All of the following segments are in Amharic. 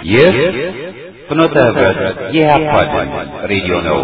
ይህ ፍኖተ ህብረት የኢህአፓ ድምፅ ሬዲዮ ነው።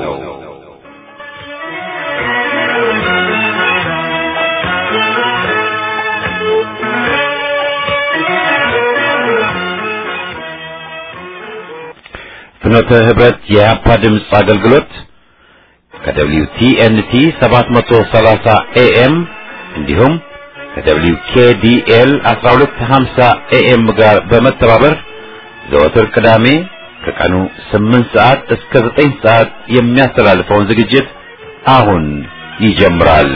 ፍኖተ ህብረት የኢህአፓ ድምፅ አገልግሎት ከደብሊው ቲኤንቲ 730 ኤኤም እንዲሁም ከደብሊው ኬዲኤል 1250 ኤኤም ጋር በመተባበር ዘወትር ቅዳሜ ከቀኑ 8 ሰዓት እስከ 9 ሰዓት የሚያስተላልፈውን ዝግጅት አሁን ይጀምራል።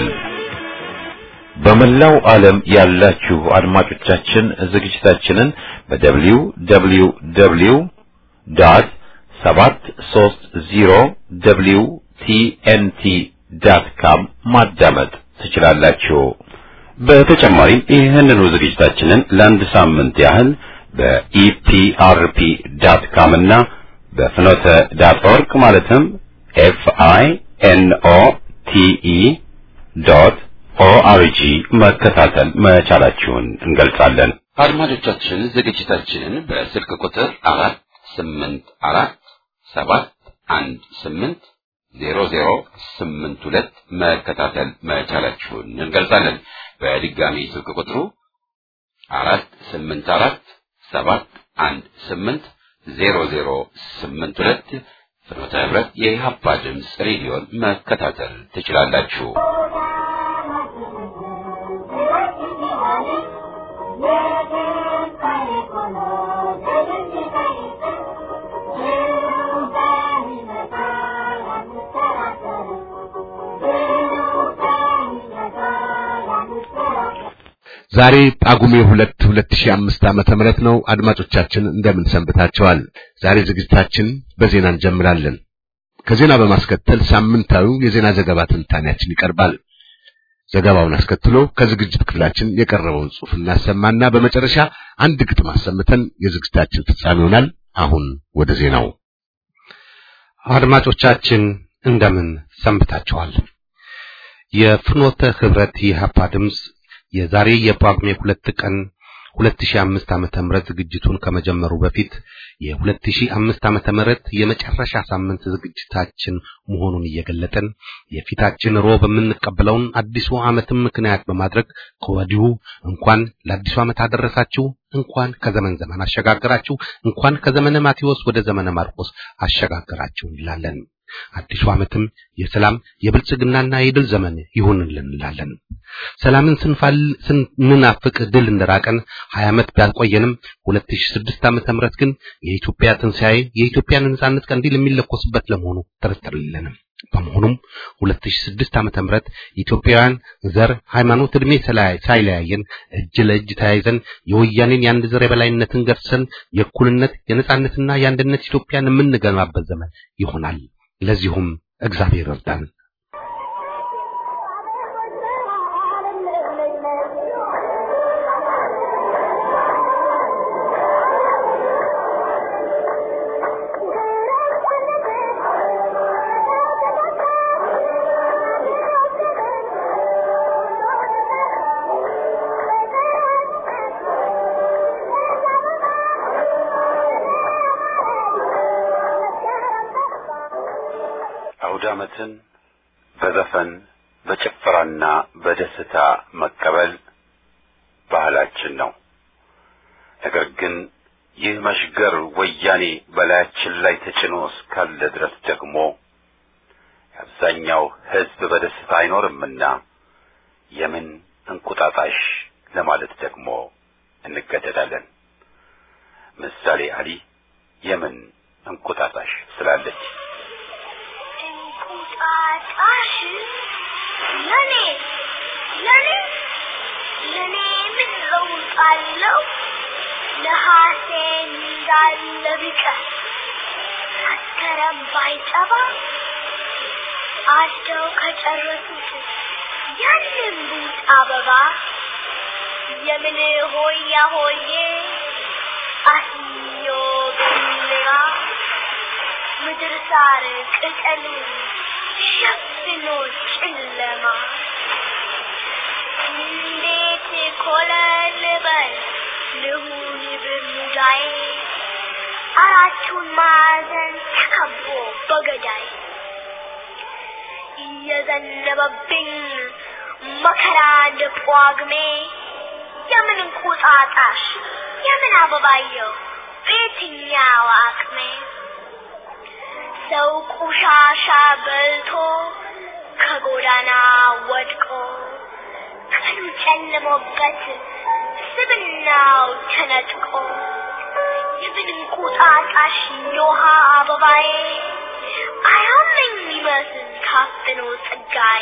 በመላው ዓለም ያላችሁ አድማጮቻችን ዝግጅታችንን በደብሊው ደብሊው ደብሊው ዶት 730 ደብሊው ቲኤንቲ ዳት ካም ማዳመጥ ትችላላችሁ። በተጨማሪም ይህንኑ ዝግጅታችንን ለአንድ ሳምንት ያህል በኢፒአርፒ ዳት ካም እና በፍኖተ ዳት ኦርግ ማለትም ኤፍ አይ ኤን ኦ ቲ ኢ ዶት ኦአርጂ መከታተል መቻላችሁን እንገልጻለን። አድማጮቻችን ዝግጅታችንን በስልክ ቁጥር አራት ስምንት አራት ሰባት አንድ ስምንት ዜሮ ዜሮ ስምንት ሁለት መከታተል መቻላችሁን እንገልጻለን። በድጋሚ ስልክ ቁጥሩ አራት ስምንት አራት ሰባት አንድ ስምንት ዜሮ ዜሮ ስምንት ሁለት ፍኖተ ህብረት የኢህአፓ ድምፅ ሬዲዮን መከታተል ትችላላችሁ። ዛሬ ጳጉሜ 2 2005 ዓመተ ምህረት ነው። አድማጮቻችን እንደምን ሰንብታችኋል? ዛሬ ዝግጅታችን በዜና እንጀምራለን። ከዜና በማስከተል ሳምንታዊው የዜና ዘገባ ትንታኔያችን ይቀርባል። ዘገባውን አስከትሎ ከዝግጅት ክፍላችን የቀረበውን ጽሑፍ እናሰማና በመጨረሻ አንድ ግጥም አሰምተን የዝግጅታችን ፍጻሜ ይሆናል። አሁን ወደ ዜናው። አድማጮቻችን እንደምን ሰንብታችኋል? የፍኖተ ህብረት የኢህአፓ ድምፅ የዛሬ የጳጉሜ ሁለት ቀን 2005 ዓመተ ምህረት ዝግጅቱን ከመጀመሩ በፊት የ2005 ዓመተ ምህረት የመጨረሻ ሳምንት ዝግጅታችን መሆኑን እየገለጠን የፊታችን ሮብ የምንቀበለውን አዲሱ ዓመትን ምክንያት በማድረግ ከወዲሁ እንኳን ለአዲሱ ዓመት አደረሳችሁ፣ እንኳን ከዘመን ዘመን አሸጋገራችሁ፣ እንኳን ከዘመነ ማቴዎስ ወደ ዘመነ ማርቆስ አሸጋገራችሁ እንላለን። አዲሱ ዓመትም የሰላም የብልጽግናና የድል ዘመን ይሁንልን እንላለን። ሰላምን ስንፋል ስንናፍቅ ድል እንደራቀን 20 ዓመት ቢያቆየንም 2006 ዓመተ ምህረት ግን የኢትዮጵያ ትንሣኤ የኢትዮጵያን ነጻነት ቀንዲል የሚለኮስበት ለመሆኑ ጥርጥር የለንም። በመሆኑም 2006 ዓመተ ምህረት ኢትዮጵያውያን ዘር፣ ሃይማኖት፣ ዕድሜ ሳይለያየን እጅ ለእጅ ተያይዘን የወያኔን የአንድ ዘር የበላይነትን ገርሰን የእኩልነት የነጻነትና የአንድነት ኢትዮጵያን የምንገነባበት ዘመን ይሆናል። ለዚሁም እግዚአብሔር እርዳን። አውደ ዓመትን በዘፈን በጭፈራና በደስታ መቀበል ባህላችን ነው። ነገር ግን ይህ መሽገር ወያኔ በላያችን ላይ ተጭኖ እስካለ ድረስ ደግሞ አብዛኛው ሕዝብ በደስታ አይኖርምና የምን እንቁጣጣሽ ለማለት ደግሞ እንገደዳለን። ምሳሌ አሊ የምን እንቁጣጣሽ ስላለች እንቁጣጣሽ ለኔ ለኔ ለኔ ምን ለውጥ አለው? ነሐሴን እንዳለ ቢቀር መስከረም ባይጠባ አርደው ከጨረሱት ያንን ቡጥ አበባ የምን ሆያ ሆዬ አስዮ ገሊላ ምድር ሳር ቅጠሉ ሸፍኖ ጨለማ እንዴት ኮለል በል ልሁን በሙዳዬ አራቱን ማዕዘን ተከቦ በገዳይ እየዘነበብኝ መከራ እንደ ጳጉሜ የምን እንቁጣጣሽ የምን አበባየው በየትኛው አቅሜ ሰው ቆሻሻ በልቶ ከጎዳና ወድቆ ቀኑ ጨልሞበት ስብናው ተነጥቆ የምን እንቁጣጣሽ የውሃ አበባዬ አያመኝ ይመስል ታፍኖ ጸጋዬ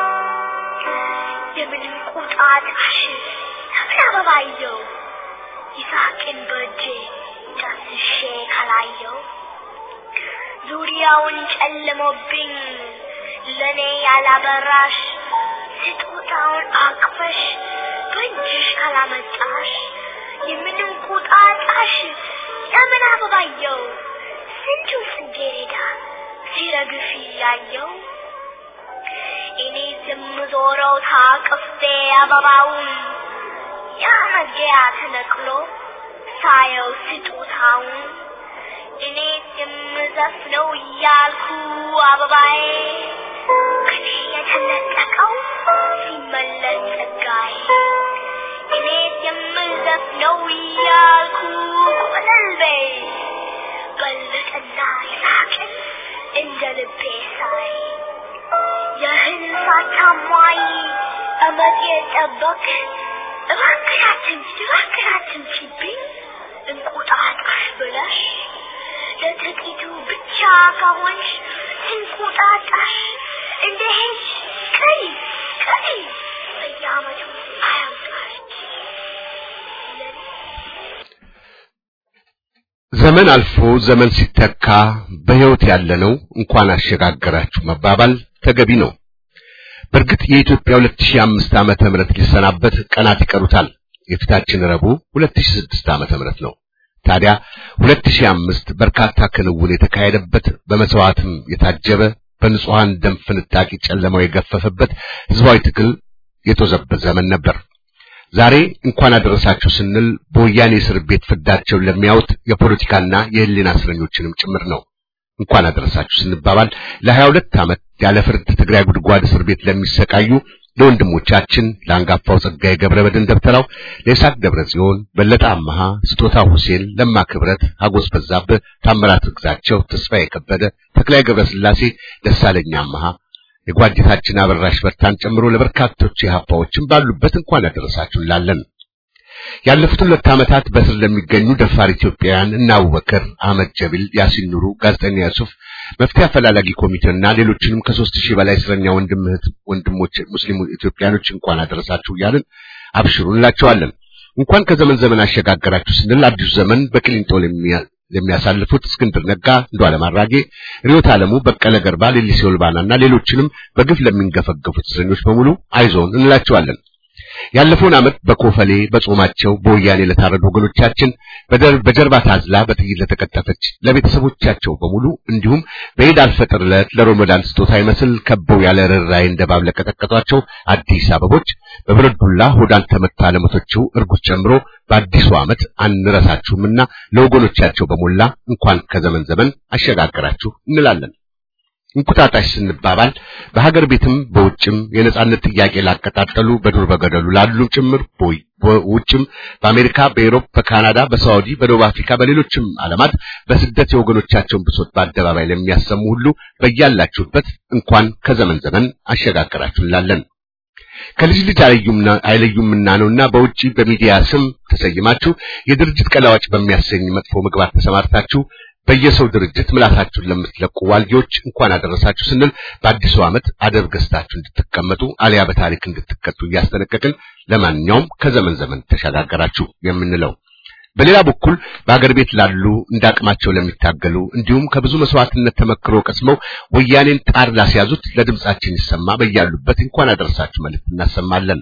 የምን እንቁጣጣሽ የምን አበባየው ይሳቅን በእጄ ዳስሼ ካላየው ዙሪያውን ጨልሞብኝ ለኔ ያላበራሽ ስጦታውን አቅፈሽ በእጅሽ ካላመጣሽ የምን እንቁጣጣሽ የምን አበባየው ስንቱ ጽጌረዳ ሲረግፍ ያየው እኔ የምዞረው ታቅፌ አበባውን ያ መግቢያ ተነቅሎ ሳየው ስጦታውን እኔ የምዘፍነው እያልኩ አበባዬ ከኔ የተነጠቀው ሲመለስ ጸጋዬ እኔ የምዘፍነው እያልኩ ቆለልቤ በልጥና ይሳቅን እንደ ልቤ ሳይ የህል ሳታሟይ እመት የጠበቅ እባክሽ አትምጪ እባክሽ አትምጪብኝ እንቁጣጣሽ ብለሽ ለጥቂቱ ብቻ ከሆንሽ እንቁጣጣሽ እንደ ሄድሽ ቀሪ ቀሪ በየዓመቱ አያምጣሽ ዘመን አልፎ ዘመን ሲተካ በሕይወት ያለነው እንኳን አሸጋገራችሁ መባባል ተገቢ ነው። በእርግጥ የኢትዮጵያ 2005 ዓመተ ምህረት ሊሰናበት ቀናት ይቀሩታል። የፊታችን ረቡዕ 2006 ዓመተ ምህረት ነው። ታዲያ 2005 በርካታ ክንውን የተካሄደበት በመስዋዕትም የታጀበ በንጹሃን ደም ፍንጣቂ ጨለማው የገፈፈበት ህዝባዊ ትግል የተወዘበት ዘመን ነበር። ዛሬ እንኳን አደረሳችሁ ስንል በወያኔ እስር ቤት ፍዳቸውን ለሚያዩት የፖለቲካና የህሊና እስረኞችንም ጭምር ነው። እንኳን አደረሳችሁ ስንባባል ለሀያ ሁለት ዓመት ያለ ፍርድ ትግራይ ጉድጓድ እስር ቤት ለሚሰቃዩ ለወንድሞቻችን ለአንጋፋው ጸጋዬ ገብረ መድኅን ደብተራው፣ ለይስሐቅ ደብረ ጽዮን፣ በለጠ አመሃ፣ ስጦታ ሁሴን፣ ለማ ክብረት፣ ሀጎስ በዛብህ፣ ታምራት ግዛቸው፣ ተስፋዬ ከበደ፣ ተክላይ ገብረ ስላሴ፣ ደሳለኛ አመሃ የጓዲታችን አበራሽ በርታን ጨምሮ ለበርካቶች የሀፓዎችን ባሉበት እንኳን አደረሳችሁ እንላለን። ያለፉት ሁለት ዓመታት በስር ለሚገኙ ደፋር ኢትዮጵያውያን እና አቡበከር አህመድ ጀቢል፣ ያሲን ኑሩ፣ ጋዜጠኛ ዩሱፍ፣ መፍትሄ አፈላላጊ ኮሚቴና ሌሎችንም ከሦስት ሺህ በላይ እስረኛ ወንድም እህት ወንድሞች ሙስሊም ኢትዮጵያኖች እንኳን አደረሳችሁ እያልን አብሽሩ እንላቸዋለን። እንኳን ከዘመን ዘመን አሸጋገራችሁ ስንል አዲሱ ዘመን በቅሊንጦ ለሚያሳልፉት እስክንድር ነጋ፣ እንዷለም አራጌ፣ ሪዮት ዓለሙ፣ በቀለ ገርባ፣ ሌሊሴ ኦልባናና ሌሎችንም በግፍ ለሚንገፈገፉት እስረኞች በሙሉ አይዞን እንላቸዋለን። ያለፈውን ዓመት በኮፈሌ በጾማቸው በወያኔ ለታረዱ ወገኖቻችን በጀርባ ታዝላ በጥይት ለተቀጠፈች ለቤተሰቦቻቸው በሙሉ እንዲሁም በኢድ አልፈጥር ዕለት ለሮመዳን ስጦታ ይመስል ከበው ያለ ርኅራኄ እንደ እባብ ለቀጠቀጧቸው አዲስ አበቦች በብረት ዱላ ሆዳን ተመታ ለሞተችው እርጉዝ ጨምሮ በአዲሱ ዓመት አንረሳችሁምና ለወገኖቻቸው በሞላ እንኳን ከዘመን ዘመን አሸጋገራችሁ እንላለን። እንቁጣጣሽ ስንባባል በሀገር ቤትም በውጭም የነጻነት ጥያቄ ላቀጣጠሉ በዱር በገደሉ ላሉ ጭምር ቦይ በውጭም በአሜሪካ፣ በኤሮፕ፣ በካናዳ፣ በሳውዲ፣ በደቡብ አፍሪካ፣ በሌሎችም ዓለማት በስደት የወገኖቻቸውን ብሶት በአደባባይ ለሚያሰሙ ሁሉ በያላችሁበት እንኳን ከዘመን ዘመን አሸጋገራችሁ እንላለን። ከልጅ ልጅ አይለዩምና ነውና በውጪ በሚዲያ ስም ተሰይማችሁ የድርጅት ቀላዋጭ በሚያሰኝ መጥፎ ምግባር ተሰማርታችሁ በየሰው ድርጅት ምላሳችሁን ለምትለቁ ዋልጌዎች እንኳን አደረሳችሁ ስንል በአዲሱ ዓመት አደብ ገዝታችሁ እንድትቀመጡ አሊያ በታሪክ እንድትቀጡ እያስጠነቀቅን ለማንኛውም ከዘመን ዘመን ተሸጋገራችሁ የምንለው በሌላ በኩል በአገር ቤት ላሉ እንዳቅማቸው ለሚታገሉ እንዲሁም ከብዙ መስዋዕትነት ተመክሮ ቀስመው ወያኔን ጣር ላስያዙት ለድምጻችን ይሰማ በያሉበት እንኳን አደረሳችሁ መልእክት እናሰማለን።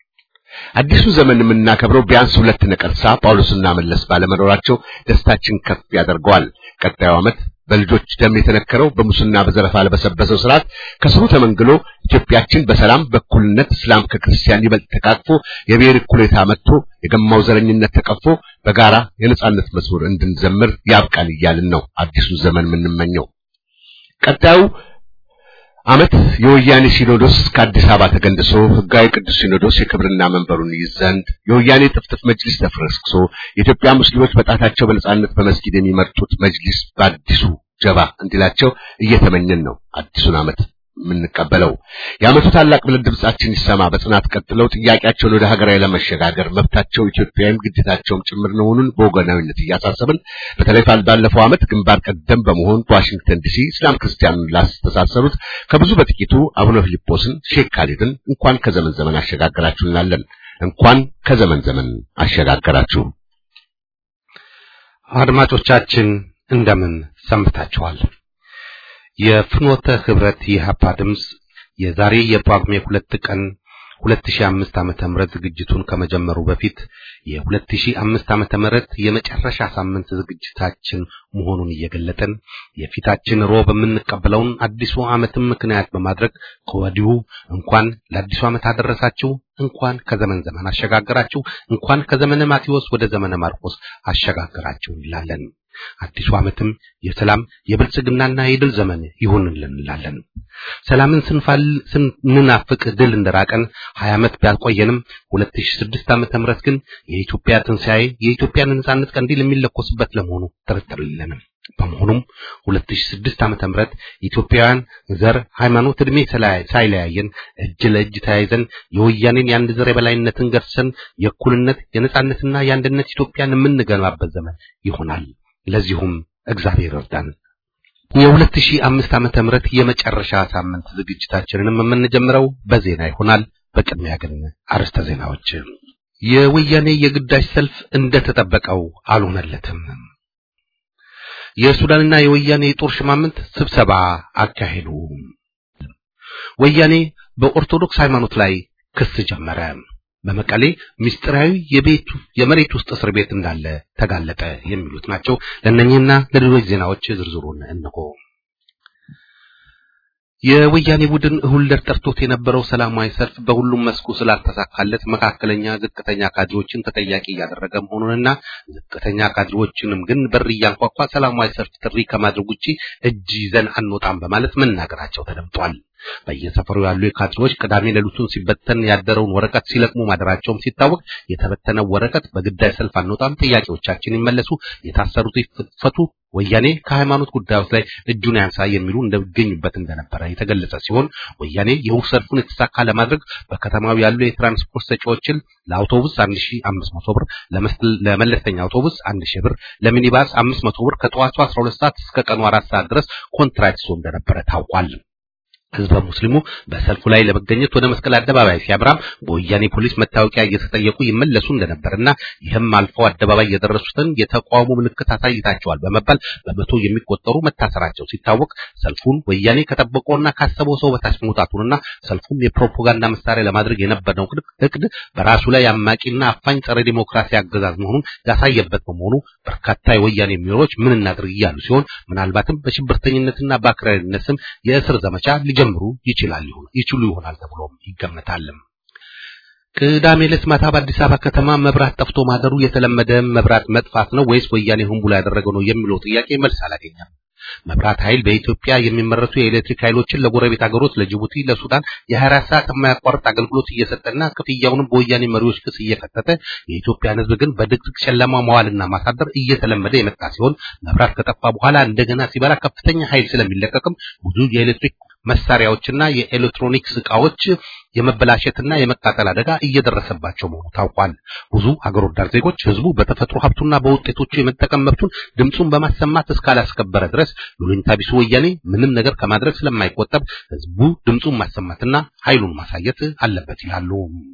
አዲሱ ዘመን የምናከብረው ቢያንስ ሁለት ነቀርሳ ጳውሎስና መለስ ባለመኖራቸው ደስታችን ከፍ ያደርገዋል። ቀጣዩ ዓመት በልጆች ደም የተነከረው በሙስና በዘረፋ ለበሰበሰው ስርዓት ከስሩ ተመንግሎ ኢትዮጵያችን በሰላም በእኩልነት እስላም ከክርስቲያን ይበልጥ ተቃቅፎ የብሔር እኩሌታ መጥቶ የገማው ዘረኝነት ተቀፎ በጋራ የነጻነት መዝሙር እንድንዘምር ያብቃን እያልን ነው አዲሱን ዘመን የምንመኘው። ቀጣዩ ዓመት የወያኔ ሲኖዶስ ከአዲስ አበባ ተገንድሶ ህጋዊ ቅዱስ ሲኖዶስ የክብርና መንበሩን ይይዝ ዘንድ የወያኔ ጥፍጥፍ መጅሊስ ተፈረስክሶ የኢትዮጵያ ሙስሊሞች በጣታቸው በነጻነት በመስጊድ የሚመርጡት መጅሊስ በአዲሱ ጀባ እንዲላቸው እየተመኘን ነው አዲሱን ዓመት የምንቀበለው። የዓመቱ ታላቅ ብለን ድምጻችን ይሰማ በጽናት ቀጥለው ጥያቄያቸውን ወደ ሀገራዊ ለመሸጋገር መብታቸው ኢትዮጵያዊም ግዴታቸውም ጭምር መሆኑን በወገናዊነት እያሳሰብን በተለይ ባለፈው ዓመት ግንባር ቀደም በመሆን በዋሽንግተን ዲሲ እስላም ክርስቲያኑን ላስተሳሰሩት ከብዙ በጥቂቱ አቡነ ፊልጶስን ሼክ ካሊድን እንኳን ከዘመን ዘመን አሸጋገራችሁ እንላለን። እንኳን ከዘመን ዘመን አሸጋገራችሁ። አድማጮቻችን እንደምን ሰንብታችኋል? የፍኖተ ህብረት የኢህአፓ ድምፅ የዛሬ የጳጉሜ ሁለት ቀን 2005 ዓመተ ምህረት ዝግጅቱን ከመጀመሩ በፊት የ2005 ዓመተ ምህረት የመጨረሻ ሳምንት ዝግጅታችን መሆኑን እየገለጠን የፊታችን ሮብ የምንቀበለውን አዲሱ ዓመትን ምክንያት በማድረግ ከወዲሁ እንኳን ለአዲሱ ዓመት አደረሳችሁ፣ እንኳን ከዘመን ዘመን አሸጋገራችሁ፣ እንኳን ከዘመነ ማቴዎስ ወደ ዘመነ ማርቆስ አሸጋገራችሁ እንላለን። አዲሱ ዓመትም የሰላም የብልጽግናና የድል ዘመን ይሁንልን እንላለን። ሰላምን ስንፋል ስንናፍቅ ድል እንደራቀን 20 ዓመት ቢያቆየንም 2006 ዓመተ ምህረት ግን የኢትዮጵያ ትንሣኤ የኢትዮጵያን ነጻነት ቀንዲል የሚለኮስበት ለመሆኑ ጥርጥር የለንም። በመሆኑም 2006 ዓመተ ምህረት ኢትዮጵያውያን ዘር፣ ሃይማኖት፣ እድሜ ሳይለያየን እጅ ለእጅ ተያይዘን የወያኔን የአንድ ዘር የበላይነትን ገርሰን የእኩልነት የነጻነትና የአንድነት ኢትዮጵያን የምንገነባበት ዘመን ይሆናል። ለዚሁም እግዚአብሔር ይርዳን። የ2005 ዓመተ ምህረት የመጨረሻ ሳምንት ዝግጅታችንንም የምንጀምረው በዜና ይሆናል። በቅድሚያ ግን አርዕስተ ዜናዎች። የወያኔ የግዳጅ ሰልፍ እንደተጠበቀው አልሆነለትም። የሱዳንና የወያኔ የጦር ሽማምንት ስብሰባ አካሄዱ። ወያኔ በኦርቶዶክስ ሃይማኖት ላይ ክስ ጀመረ። በመቀሌ ምስጢራዊ የቤቱ የመሬት ውስጥ እስር ቤት እንዳለ ተጋለጠ። የሚሉት ናቸው። ለእነኚህና ለሌሎች ዜናዎች ዝርዝሩን እንሆ። የወያኔ ቡድን እሁልደር ጠርቶት የነበረው ሰላማዊ ሰልፍ በሁሉም መስኩ ስላልተሳካለት መካከለኛ፣ ዝቅተኛ ካድሬዎችን ተጠያቂ እያደረገ መሆኑንና ዝቅተኛ ካድሬዎችንም ግን በር እያንኳኳ ሰላማዊ ሰልፍ ጥሪ ከማድረግ ውጪ እጅ ይዘን አንወጣም በማለት መናገራቸው ተደምጧል። በየሰፈሩ ያሉ የካድሬዎች ቅዳሜ ሌሊቱን ሲበተን ያደረውን ወረቀት ሲለቅሙ ማደራቸውም ሲታወቅ የተበተነው ወረቀት በግዳይ ሰልፍ አንወጣም፣ ጥያቄዎቻችን ይመለሱ፣ የታሰሩት ይፈቱ፣ ወያኔ ከሃይማኖት ጉዳዮች ላይ እጁን ያንሳ የሚሉ እንደሚገኙበት እንደነበረ የተገለጸ ሲሆን ወያኔ የውህ ሰልፉን የተሳካ ለማድረግ በከተማው ያሉ የትራንስፖርት ሰጪዎችን ለአውቶቡስ 1500 ብር፣ ለመለስተኛ አውቶቡስ 1000 ብር፣ ለሚኒባስ 500 ብር ከጠዋቱ 12 ሰዓት እስከ ቀኑ 4 ሰዓት ድረስ ኮንትራክት ይዞ እንደነበረ ታውቋል። ህዝበ ሙስሊሙ በሰልፉ ላይ ለመገኘት ወደ መስቀል አደባባይ ሲያብራም በወያኔ ፖሊስ መታወቂያ እየተጠየቁ ይመለሱ እንደነበርና ይህም አልፈው አደባባይ የደረሱትን የተቃውሞ ምልክት አሳይታቸዋል በመባል በመቶ የሚቆጠሩ መታሰራቸው ሲታወቅ ሰልፉን ወያኔ ከጠበቀውና ካሰበው ሰው በታች መውጣቱንና ሰልፉም የፕሮፓጋንዳ መሳሪያ ለማድረግ የነበረው እቅድ በራሱ ላይ አማቂና አፋኝ ጸረ ዲሞክራሲ አገዛዝ መሆኑን ያሳየበት በመሆኑ በርካታ የወያኔ ሚሮች ምን እናድርግ እያሉ ሲሆን ምናልባትም በሽብርተኝነትና በአክራሪነት ስም የእስር ዘመቻ ሊጀምሩ ይችላል ይችሉ ይሆናል ተብሎም ይገመታል። ቅዳሜ ዕለት ማታ በአዲስ አበባ ከተማ መብራት ጠፍቶ ማደሩ የተለመደ መብራት መጥፋት ነው ወይስ ወያኔ ሆን ብሎ ያደረገው ነው የሚለው ጥያቄ መልስ አላገኘም። መብራት ኃይል በኢትዮጵያ የሚመረቱ የኤሌክትሪክ ኃይሎችን ለጎረቤት ሀገሮች ለጅቡቲ፣ ለሱዳን የ24 ሰዓት የማያቋርጥ አገልግሎት እየሰጠና ክፍያውንም በወያኔ መሪዎች ክስ እየከተተ የኢትዮጵያን ሕዝብ ግን በድቅድቅ ጨለማ መዋልና ማሳደር እየተለመደ የመጣ ሲሆን መብራት ከጠፋ በኋላ እንደገና ሲበራ ከፍተኛ ኃይል ስለሚለቀቅም ብዙ የኤሌክትሪክ መሳሪያዎችና የኤሌክትሮኒክስ ዕቃዎች የመበላሸትና የመቃጠል አደጋ እየደረሰባቸው መሆኑ ታውቋል። ብዙ ሀገር ወዳድ ዜጎች ህዝቡ በተፈጥሮ ሀብቱና በውጤቶቹ የመጠቀም መብቱን ድምፁን በማሰማት እስካላስከበረ ድረስ ሉሊንታ ቢሱ ወያኔ ምንም ነገር ከማድረግ ስለማይቆጠብ ህዝቡ ድምፁን ማሰማትና ኃይሉን ማሳየት አለበት ይላሉ።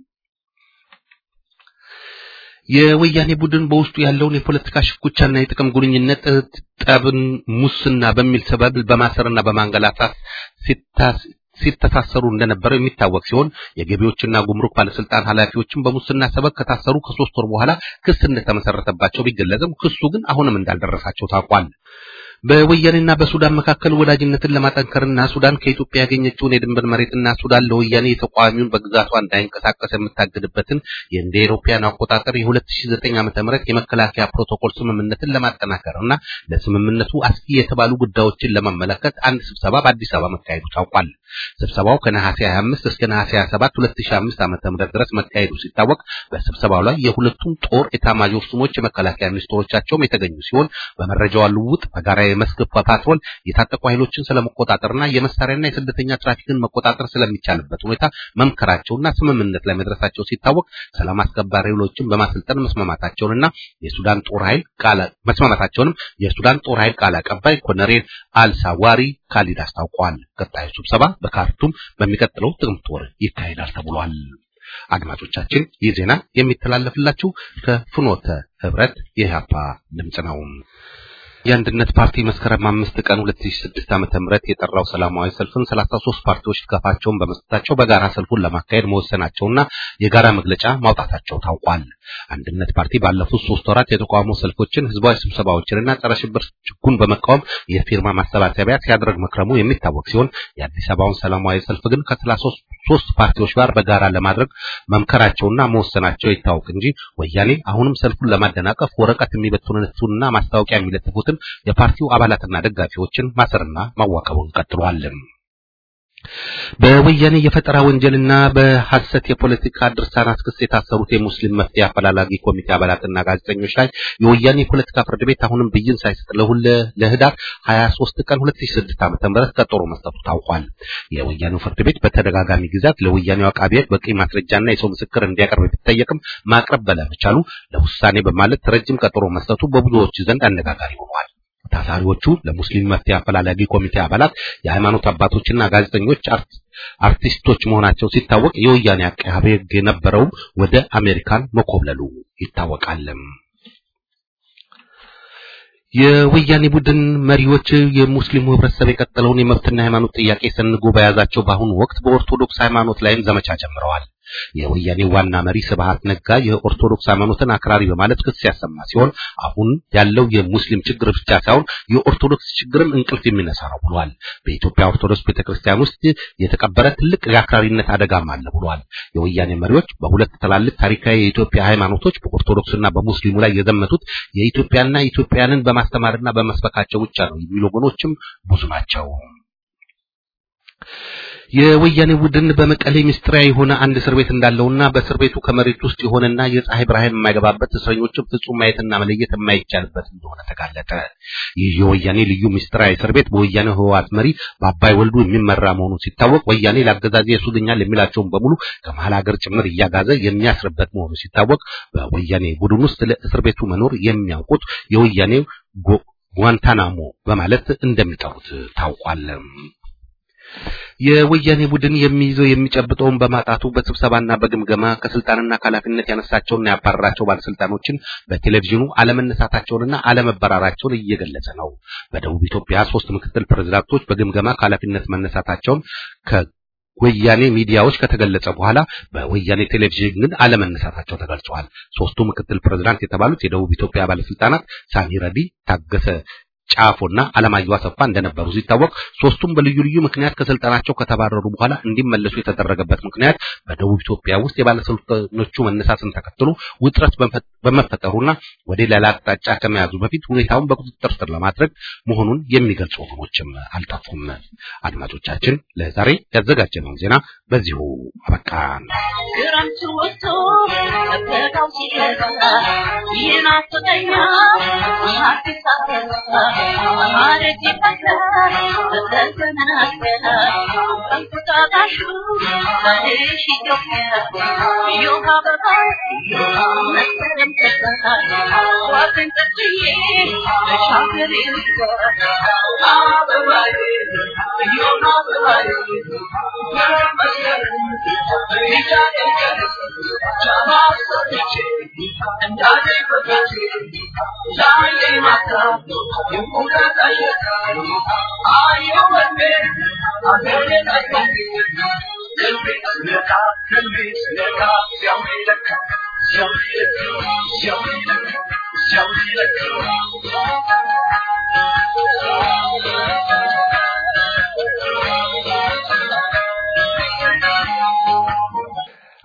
የወያኔ ቡድን በውስጡ ያለውን የፖለቲካ ሽኩቻና የጥቅም ጉልኝነት ጠብን፣ ሙስና በሚል ሰበብ በማሰርና በማንገላታት ሲተሳሰሩ እንደነበረ የሚታወቅ ሲሆን የገቢዎችና ጉምሩክ ባለስልጣን ኃላፊዎችን በሙስና ሰበብ ከታሰሩ ከሶስት ወር በኋላ ክስ እንደተመሰረተባቸው ቢገለጽም ክሱ ግን አሁንም እንዳልደረሳቸው ታውቋል። በወያኔና በሱዳን መካከል ወዳጅነትን ለማጠንከርና ሱዳን ከኢትዮጵያ ያገኘችውን የድንበር መሬትና ሱዳን ለወያኔ የተቃዋሚውን በግዛቷ እንዳይንቀሳቀስ የምታግድበትን የእንደ አውሮፓውያን አቆጣጠር የ2009 ዓ.ም የመከላከያ ፕሮቶኮል ስምምነትን ለማጠናከርና ለስምምነቱ አስጊ የተባሉ ጉዳዮችን ለመመለከት አንድ ስብሰባ በአዲስ አበባ መካሄዱ ታውቋል። ስብሰባው ከነሐሴ 25 እስከ ነሐሴ 27 2005 ዓ.ም ድረስ መካሄዱ ሲታወቅ በስብሰባው ላይ የሁለቱም ጦር ኤታማዦር ሹሞች የመከላከያ ሚኒስትሮቻቸውም የተገኙ ሲሆን በመረጃው ልውውጥ በጋራ የመስክ ፓትሮል የታጠቁ ኃይሎችን ስለመቆጣጠርና የመሳሪያና የስደተኛ ትራፊክን መቆጣጠር ስለሚቻልበት ሁኔታ መምከራቸውና ስምምነት ላይ መድረሳቸው ሲታወቅ ሰላም አስከባሪ ኃይሎችን በማሰልጠን መስማማታቸውንና የሱዳን ጦር ኃይል ቃል መስማማታቸውንም የሱዳን ጦር ኃይል ቃል አቀባይ ኮሎኔል አልሳዋሪ ካሊድ አስታውቀዋል። ቀጣዩ ስብሰባ በካርቱም በሚቀጥለው ጥቅምት ወር ይካሄዳል ተብሏል። አድማጮቻችን ይህ ዜና የሚተላለፍላችሁ ከፍኖተ ህብረት የኢህአፓ ድምጽ ነው። የአንድነት ፓርቲ መስከረም አምስት ቀን 2006 ዓመተ ምህረት የጠራው ሰላማዊ ሰልፍን 33 ፓርቲዎች ድጋፋቸውን በመስጠታቸው በጋራ ሰልፉን ለማካሄድ መወሰናቸውና የጋራ መግለጫ ማውጣታቸው ታውቋል። አንድነት ፓርቲ ባለፉት ሶስት ወራት የተቃውሞ ሰልፎችን፣ ህዝባዊ ስብሰባዎችንና ጸረ ሽብር ህጉን በመቃወም የፊርማ ማሰባሰቢያ ሲያደርግ መክረሙ የሚታወቅ ሲሆን የአዲስ አበባውን ሰላማዊ ሰልፍ ግን ከ33 ፓርቲዎች ጋር በጋራ ለማድረግ መምከራቸውና መወሰናቸው ይታወቅ እንጂ ወያኔ አሁንም ሰልፉን ለማደናቀፍ ወረቀት የሚበትኑትና ማስታወቂያ የሚለጥፉት የፓርቲው አባላትና ደጋፊዎችን ማሰርና ማዋከቡን ቀጥሏል። በወያኔ የፈጠራ ወንጀልና በሐሰት የፖለቲካ ድርሳናት ክስ የታሰሩት የሙስሊም መፍትሄ አፈላላጊ ኮሚቴ አባላትና ጋዜጠኞች ላይ የወያኔ የፖለቲካ ፍርድ ቤት አሁንም ብይን ሳይሰጥ ለሁለ ለህዳር 23 ቀን 2006 ዓ.ም ቀጠሮ መስጠቱ ታውቋል። የወያኔው ፍርድ ቤት በተደጋጋሚ ጊዜያት ለወያኔው አቃቤ ሕግ በቂ ማስረጃና የሰው ምስክር እንዲያቀርብ ቢጠየቅም ማቅረብ ባለመቻሉ ለውሳኔ በማለት ረጅም ቀጠሮ መስጠቱ በብዙዎች ዘንድ አነጋጋሪ ሆኗል። ታሳሪዎቹ ለሙስሊም መፍትሄ አፈላላጊ ኮሚቴ አባላት የሃይማኖት አባቶችና ጋዜጠኞች አርቲስቶች መሆናቸው ሲታወቅ የወያኔ አቃቤ ሕግ የነበረውም ወደ አሜሪካን መኮብለሉ ይታወቃል። የወያኔ ቡድን መሪዎች የሙስሊሙ ህብረተሰብ የቀጠለውን የመብትና ሃይማኖት ጥያቄ ሰንጎ በያዛቸው በአሁኑ ወቅት በኦርቶዶክስ ሃይማኖት ላይም ዘመቻ ጀምረዋል። የወያኔ ዋና መሪ ስብሃት ነጋ የኦርቶዶክስ ሃይማኖትን አክራሪ በማለት ክስ ያሰማ ሲሆን አሁን ያለው የሙስሊም ችግር ብቻ ሳይሆን የኦርቶዶክስ ችግርም እንቅልፍ የሚነሳ ነው ብሏል። በኢትዮጵያ ኦርቶዶክስ ቤተክርስቲያን ውስጥ የተቀበረ ትልቅ የአክራሪነት አደጋም አለ ብሏል። የወያኔ መሪዎች በሁለት ትላልቅ ታሪካዊ የኢትዮጵያ ሃይማኖቶች በኦርቶዶክስና በሙስሊሙ ላይ የዘመቱት የኢትዮጵያና ኢትዮጵያንን በማስተማርና በመስበካቸው ብቻ ነው የሚሉ ወገኖችም ብዙ ናቸው። የወያኔ ቡድን በመቀሌ ምስጢራዊ የሆነ አንድ እስር ቤት እንዳለውና በእስር ቤቱ ከመሬት ውስጥ የሆነና የፀሐይ ብርሃን የማይገባበት እስረኞችን ፍጹም ማየትና መለየት የማይቻልበት እንደሆነ ተጋለጠ። ይህ የወያኔ ልዩ ምስጢራዊ እስር ቤት በወያኔ ህወሓት መሪ በአባይ ወልዱ የሚመራ መሆኑ ሲታወቅ ወያኔ ለአገዛዜ ያሱልኛል የሚላቸውን በሙሉ ከመሀል ሀገር ጭምር እያጋዘ የሚያስርበት መሆኑ ሲታወቅ በወያኔ ቡድን ውስጥ ለእስር ቤቱ መኖር የሚያውቁት የወያኔ ጓንታናሞ በማለት እንደሚጠሩት ታውቋል። የወያኔ ቡድን የሚይዘው የሚጨብጠውን በማጣቱ በስብሰባና በግምገማ ከስልጣንና ከኃላፊነት ያነሳቸውና ያባረራቸው ባለስልጣኖችን በቴሌቪዥኑ አለመነሳታቸውንና አለመበራራቸውን እየገለጸ ነው። በደቡብ ኢትዮጵያ ሶስት ምክትል ፕሬዝዳንቶች በግምገማ ከኃላፊነት መነሳታቸውን ከወያኔ ሚዲያዎች ከተገለጸ በኋላ በወያኔ ቴሌቪዥን ግን አለመነሳታቸው ተገልጸዋል። ሶስቱ ምክትል ፕሬዝዳንት የተባሉት የደቡብ ኢትዮጵያ ባለስልጣናት ሳሚ ረዲ፣ ታገሰ ጫፎና አለማየሁ አሰፋ እንደነበሩ ሲታወቅ ሶስቱም በልዩ ልዩ ምክንያት ከስልጣናቸው ከተባረሩ በኋላ እንዲመለሱ የተደረገበት ምክንያት በደቡብ ኢትዮጵያ ውስጥ የባለስልጣኖቹ መነሳትን ተከትሎ ውጥረት በመፈጠሩና ወደ ሌላ አቅጣጫ ከመያዙ በፊት ሁኔታውን በቁጥጥር ስር ለማድረግ መሆኑን የሚገልጹ ወገኖችም አልጠፉም። አድማጮቻችን ለዛሬ ያዘጋጀነውን ዜና በዚሁ አበቃን። ክረምቱ ወጥቶ በጋው ሲገባ ይናፍቀኛል አዲስ አበባ ማረግ ይፈቅዳል በተዘናገለ እንቁጣጣሹ በልሽ ኢትዮጵያ ዮሃ አበባ መስከረም ገባ ዋግን ጠጥዬ ተሻገሬ አበባዬ ዮሃ አበባዬ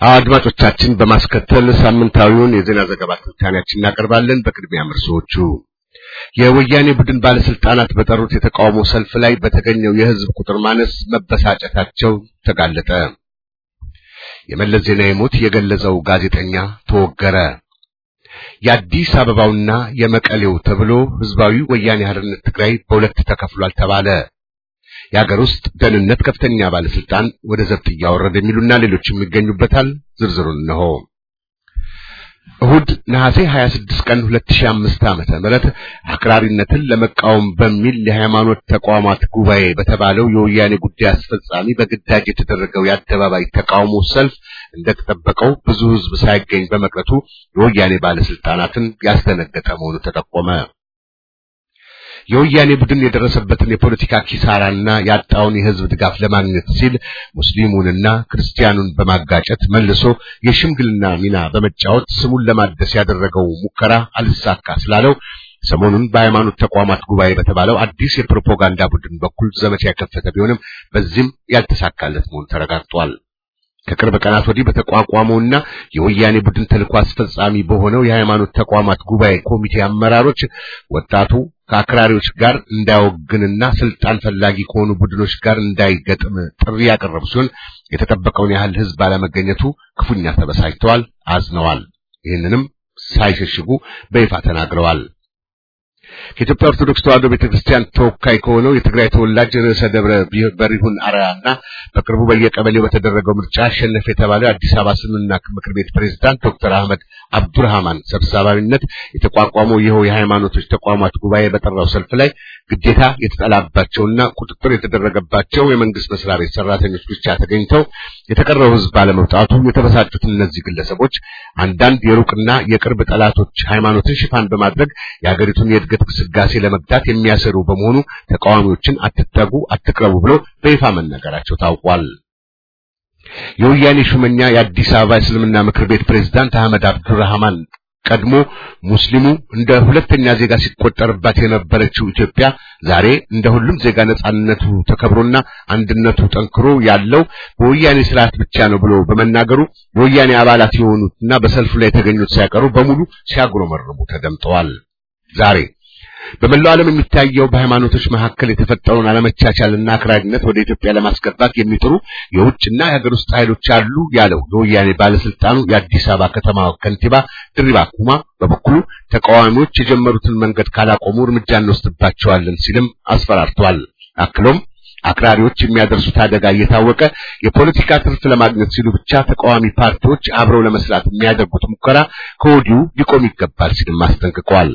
አድማጮቻችን በማስከተል ሳምንታዊውን የዜና ዘገባ ትንታኔያችን እናቀርባለን። በቅድሚያ ምርሶቹ የወያኔ ቡድን ባለስልጣናት በጠሩት የተቃውሞ ሰልፍ ላይ በተገኘው የህዝብ ቁጥር ማነስ መበሳጨታቸው ተጋለጠ። የመለስ ዜናዊ ሞት የገለጸው ጋዜጠኛ ተወገረ። የአዲስ አበባውና የመቀሌው ተብሎ ህዝባዊ ወያኔ ሓርነት ትግራይ በሁለት ተከፍሏል ተባለ። የሀገር ውስጥ ደህንነት ከፍተኛ ባለስልጣን ወደ ዘብጥ እያወረደ የሚሉና ሌሎችም ይገኙበታል። ዝርዝሩን እነሆ። እሁድ ነሐሴ 26 ቀን 2005 ዓመተ ምህረት አክራሪነትን ለመቃወም በሚል የሃይማኖት ተቋማት ጉባኤ በተባለው የወያኔ ጉዳይ አስፈጻሚ በግዳጅ የተደረገው የአደባባይ ተቃውሞ ሰልፍ እንደተጠበቀው ብዙ ህዝብ ሳይገኝ በመቅረቱ የወያኔ ባለስልጣናትን ያስደነገጠ መሆኑ ተጠቆመ። የወያኔ ቡድን የደረሰበትን የፖለቲካ ኪሳራና ያጣውን የህዝብ ድጋፍ ለማግኘት ሲል ሙስሊሙንና ክርስቲያኑን በማጋጨት መልሶ የሽምግልና ሚና በመጫወት ስሙን ለማደስ ያደረገው ሙከራ አልሳካ ስላለው ሰሞኑን በሃይማኖት ተቋማት ጉባኤ በተባለው አዲስ የፕሮፓጋንዳ ቡድን በኩል ዘመቻ የከፈተ ቢሆንም በዚህም ያልተሳካለት መሆኑ ተረጋግጧል። ከቅርብ ቀናት ወዲህ በተቋቋመውና የወያኔ ቡድን ተልዕኮ አስፈጻሚ በሆነው የሃይማኖት ተቋማት ጉባኤ ኮሚቴ አመራሮች ወጣቱ ከአክራሪዎች ጋር እንዳይወግንና ስልጣን ፈላጊ ከሆኑ ቡድኖች ጋር እንዳይገጥም ጥሪ ያቀረቡ ሲሆን የተጠበቀውን ያህል ህዝብ ባለመገኘቱ ክፉኛ ተበሳጭተዋል፣ አዝነዋል። ይህንንም ሳይሸሽጉ በይፋ ተናግረዋል። ከኢትዮጵያ ኦርቶዶክስ ተዋሕዶ ቤተክርስቲያን ተወካይ ከሆነው የትግራይ ተወላጅ ርዕሰ ደብረ በሪሁን አርአያና በቅርቡ በየቀበሌው በተደረገው ምርጫ አሸነፈ የተባለው የአዲስ አበባ እስልምና ምክር ቤት ፕሬዝዳንት ዶክተር አህመድ አብዱርሃማን ሰብሳቢነት የተቋቋመው ይኸው የሃይማኖቶች ተቋማት ጉባኤ በጠራው ሰልፍ ላይ ግዴታ የተጠላባቸውና ቁጥጥር የተደረገባቸው የመንግስት መስሪያ ቤት ሰራተኞች ብቻ ተገኝተው የተቀረው ህዝብ ባለመውጣቱ የተበሳጩት እነዚህ ግለሰቦች አንዳንድ የሩቅና የቅርብ ጠላቶች ሃይማኖትን ሽፋን በማድረግ የሀገሪቱን የእድገት ግስጋሴ ለመግታት የሚያሰሩ በመሆኑ ተቃዋሚዎችን አትጠጉ፣ አትቅረቡ ብለው በይፋ መናገራቸው ታውቋል። የወያኔ ሹመኛ የአዲስ አበባ እስልምና ምክር ቤት ፕሬዝዳንት አህመድ አብዱራህማን ቀድሞ ሙስሊሙ እንደ ሁለተኛ ዜጋ ሲቆጠርባት የነበረችው ኢትዮጵያ ዛሬ እንደ ሁሉም ዜጋ ነጻነቱ ተከብሮና አንድነቱ ጠንክሮ ያለው በወያኔ ስርዓት ብቻ ነው ብሎ በመናገሩ የወያኔ አባላት የሆኑትና በሰልፉ ላይ የተገኙት ሳይቀሩ በሙሉ ሲያጉረመርሙ ተደምጠዋል። ዛሬ በመላው ዓለም የሚታየው በሃይማኖቶች መካከል የተፈጠረውን አለመቻቻልና አክራሪነት ወደ ኢትዮጵያ ለማስገባት የሚጥሩ የውጭና የሀገር ውስጥ ኃይሎች አሉ ያለው የወያኔ ባለስልጣኑ የአዲስ አበባ ከተማ ከንቲባ ድሪባ ኩማ በበኩሉ ተቃዋሚዎች የጀመሩትን መንገድ ካላቆሙ እርምጃ እንወስድባቸዋለን ሲልም አስፈራርቷል። አክሎም አክራሪዎች የሚያደርሱት አደጋ እየታወቀ የፖለቲካ ትርፍ ለማግኘት ሲሉ ብቻ ተቃዋሚ ፓርቲዎች አብረው ለመስራት የሚያደርጉት ሙከራ ከወዲሁ ሊቆም ይገባል ሲልም አስጠንቅቀዋል።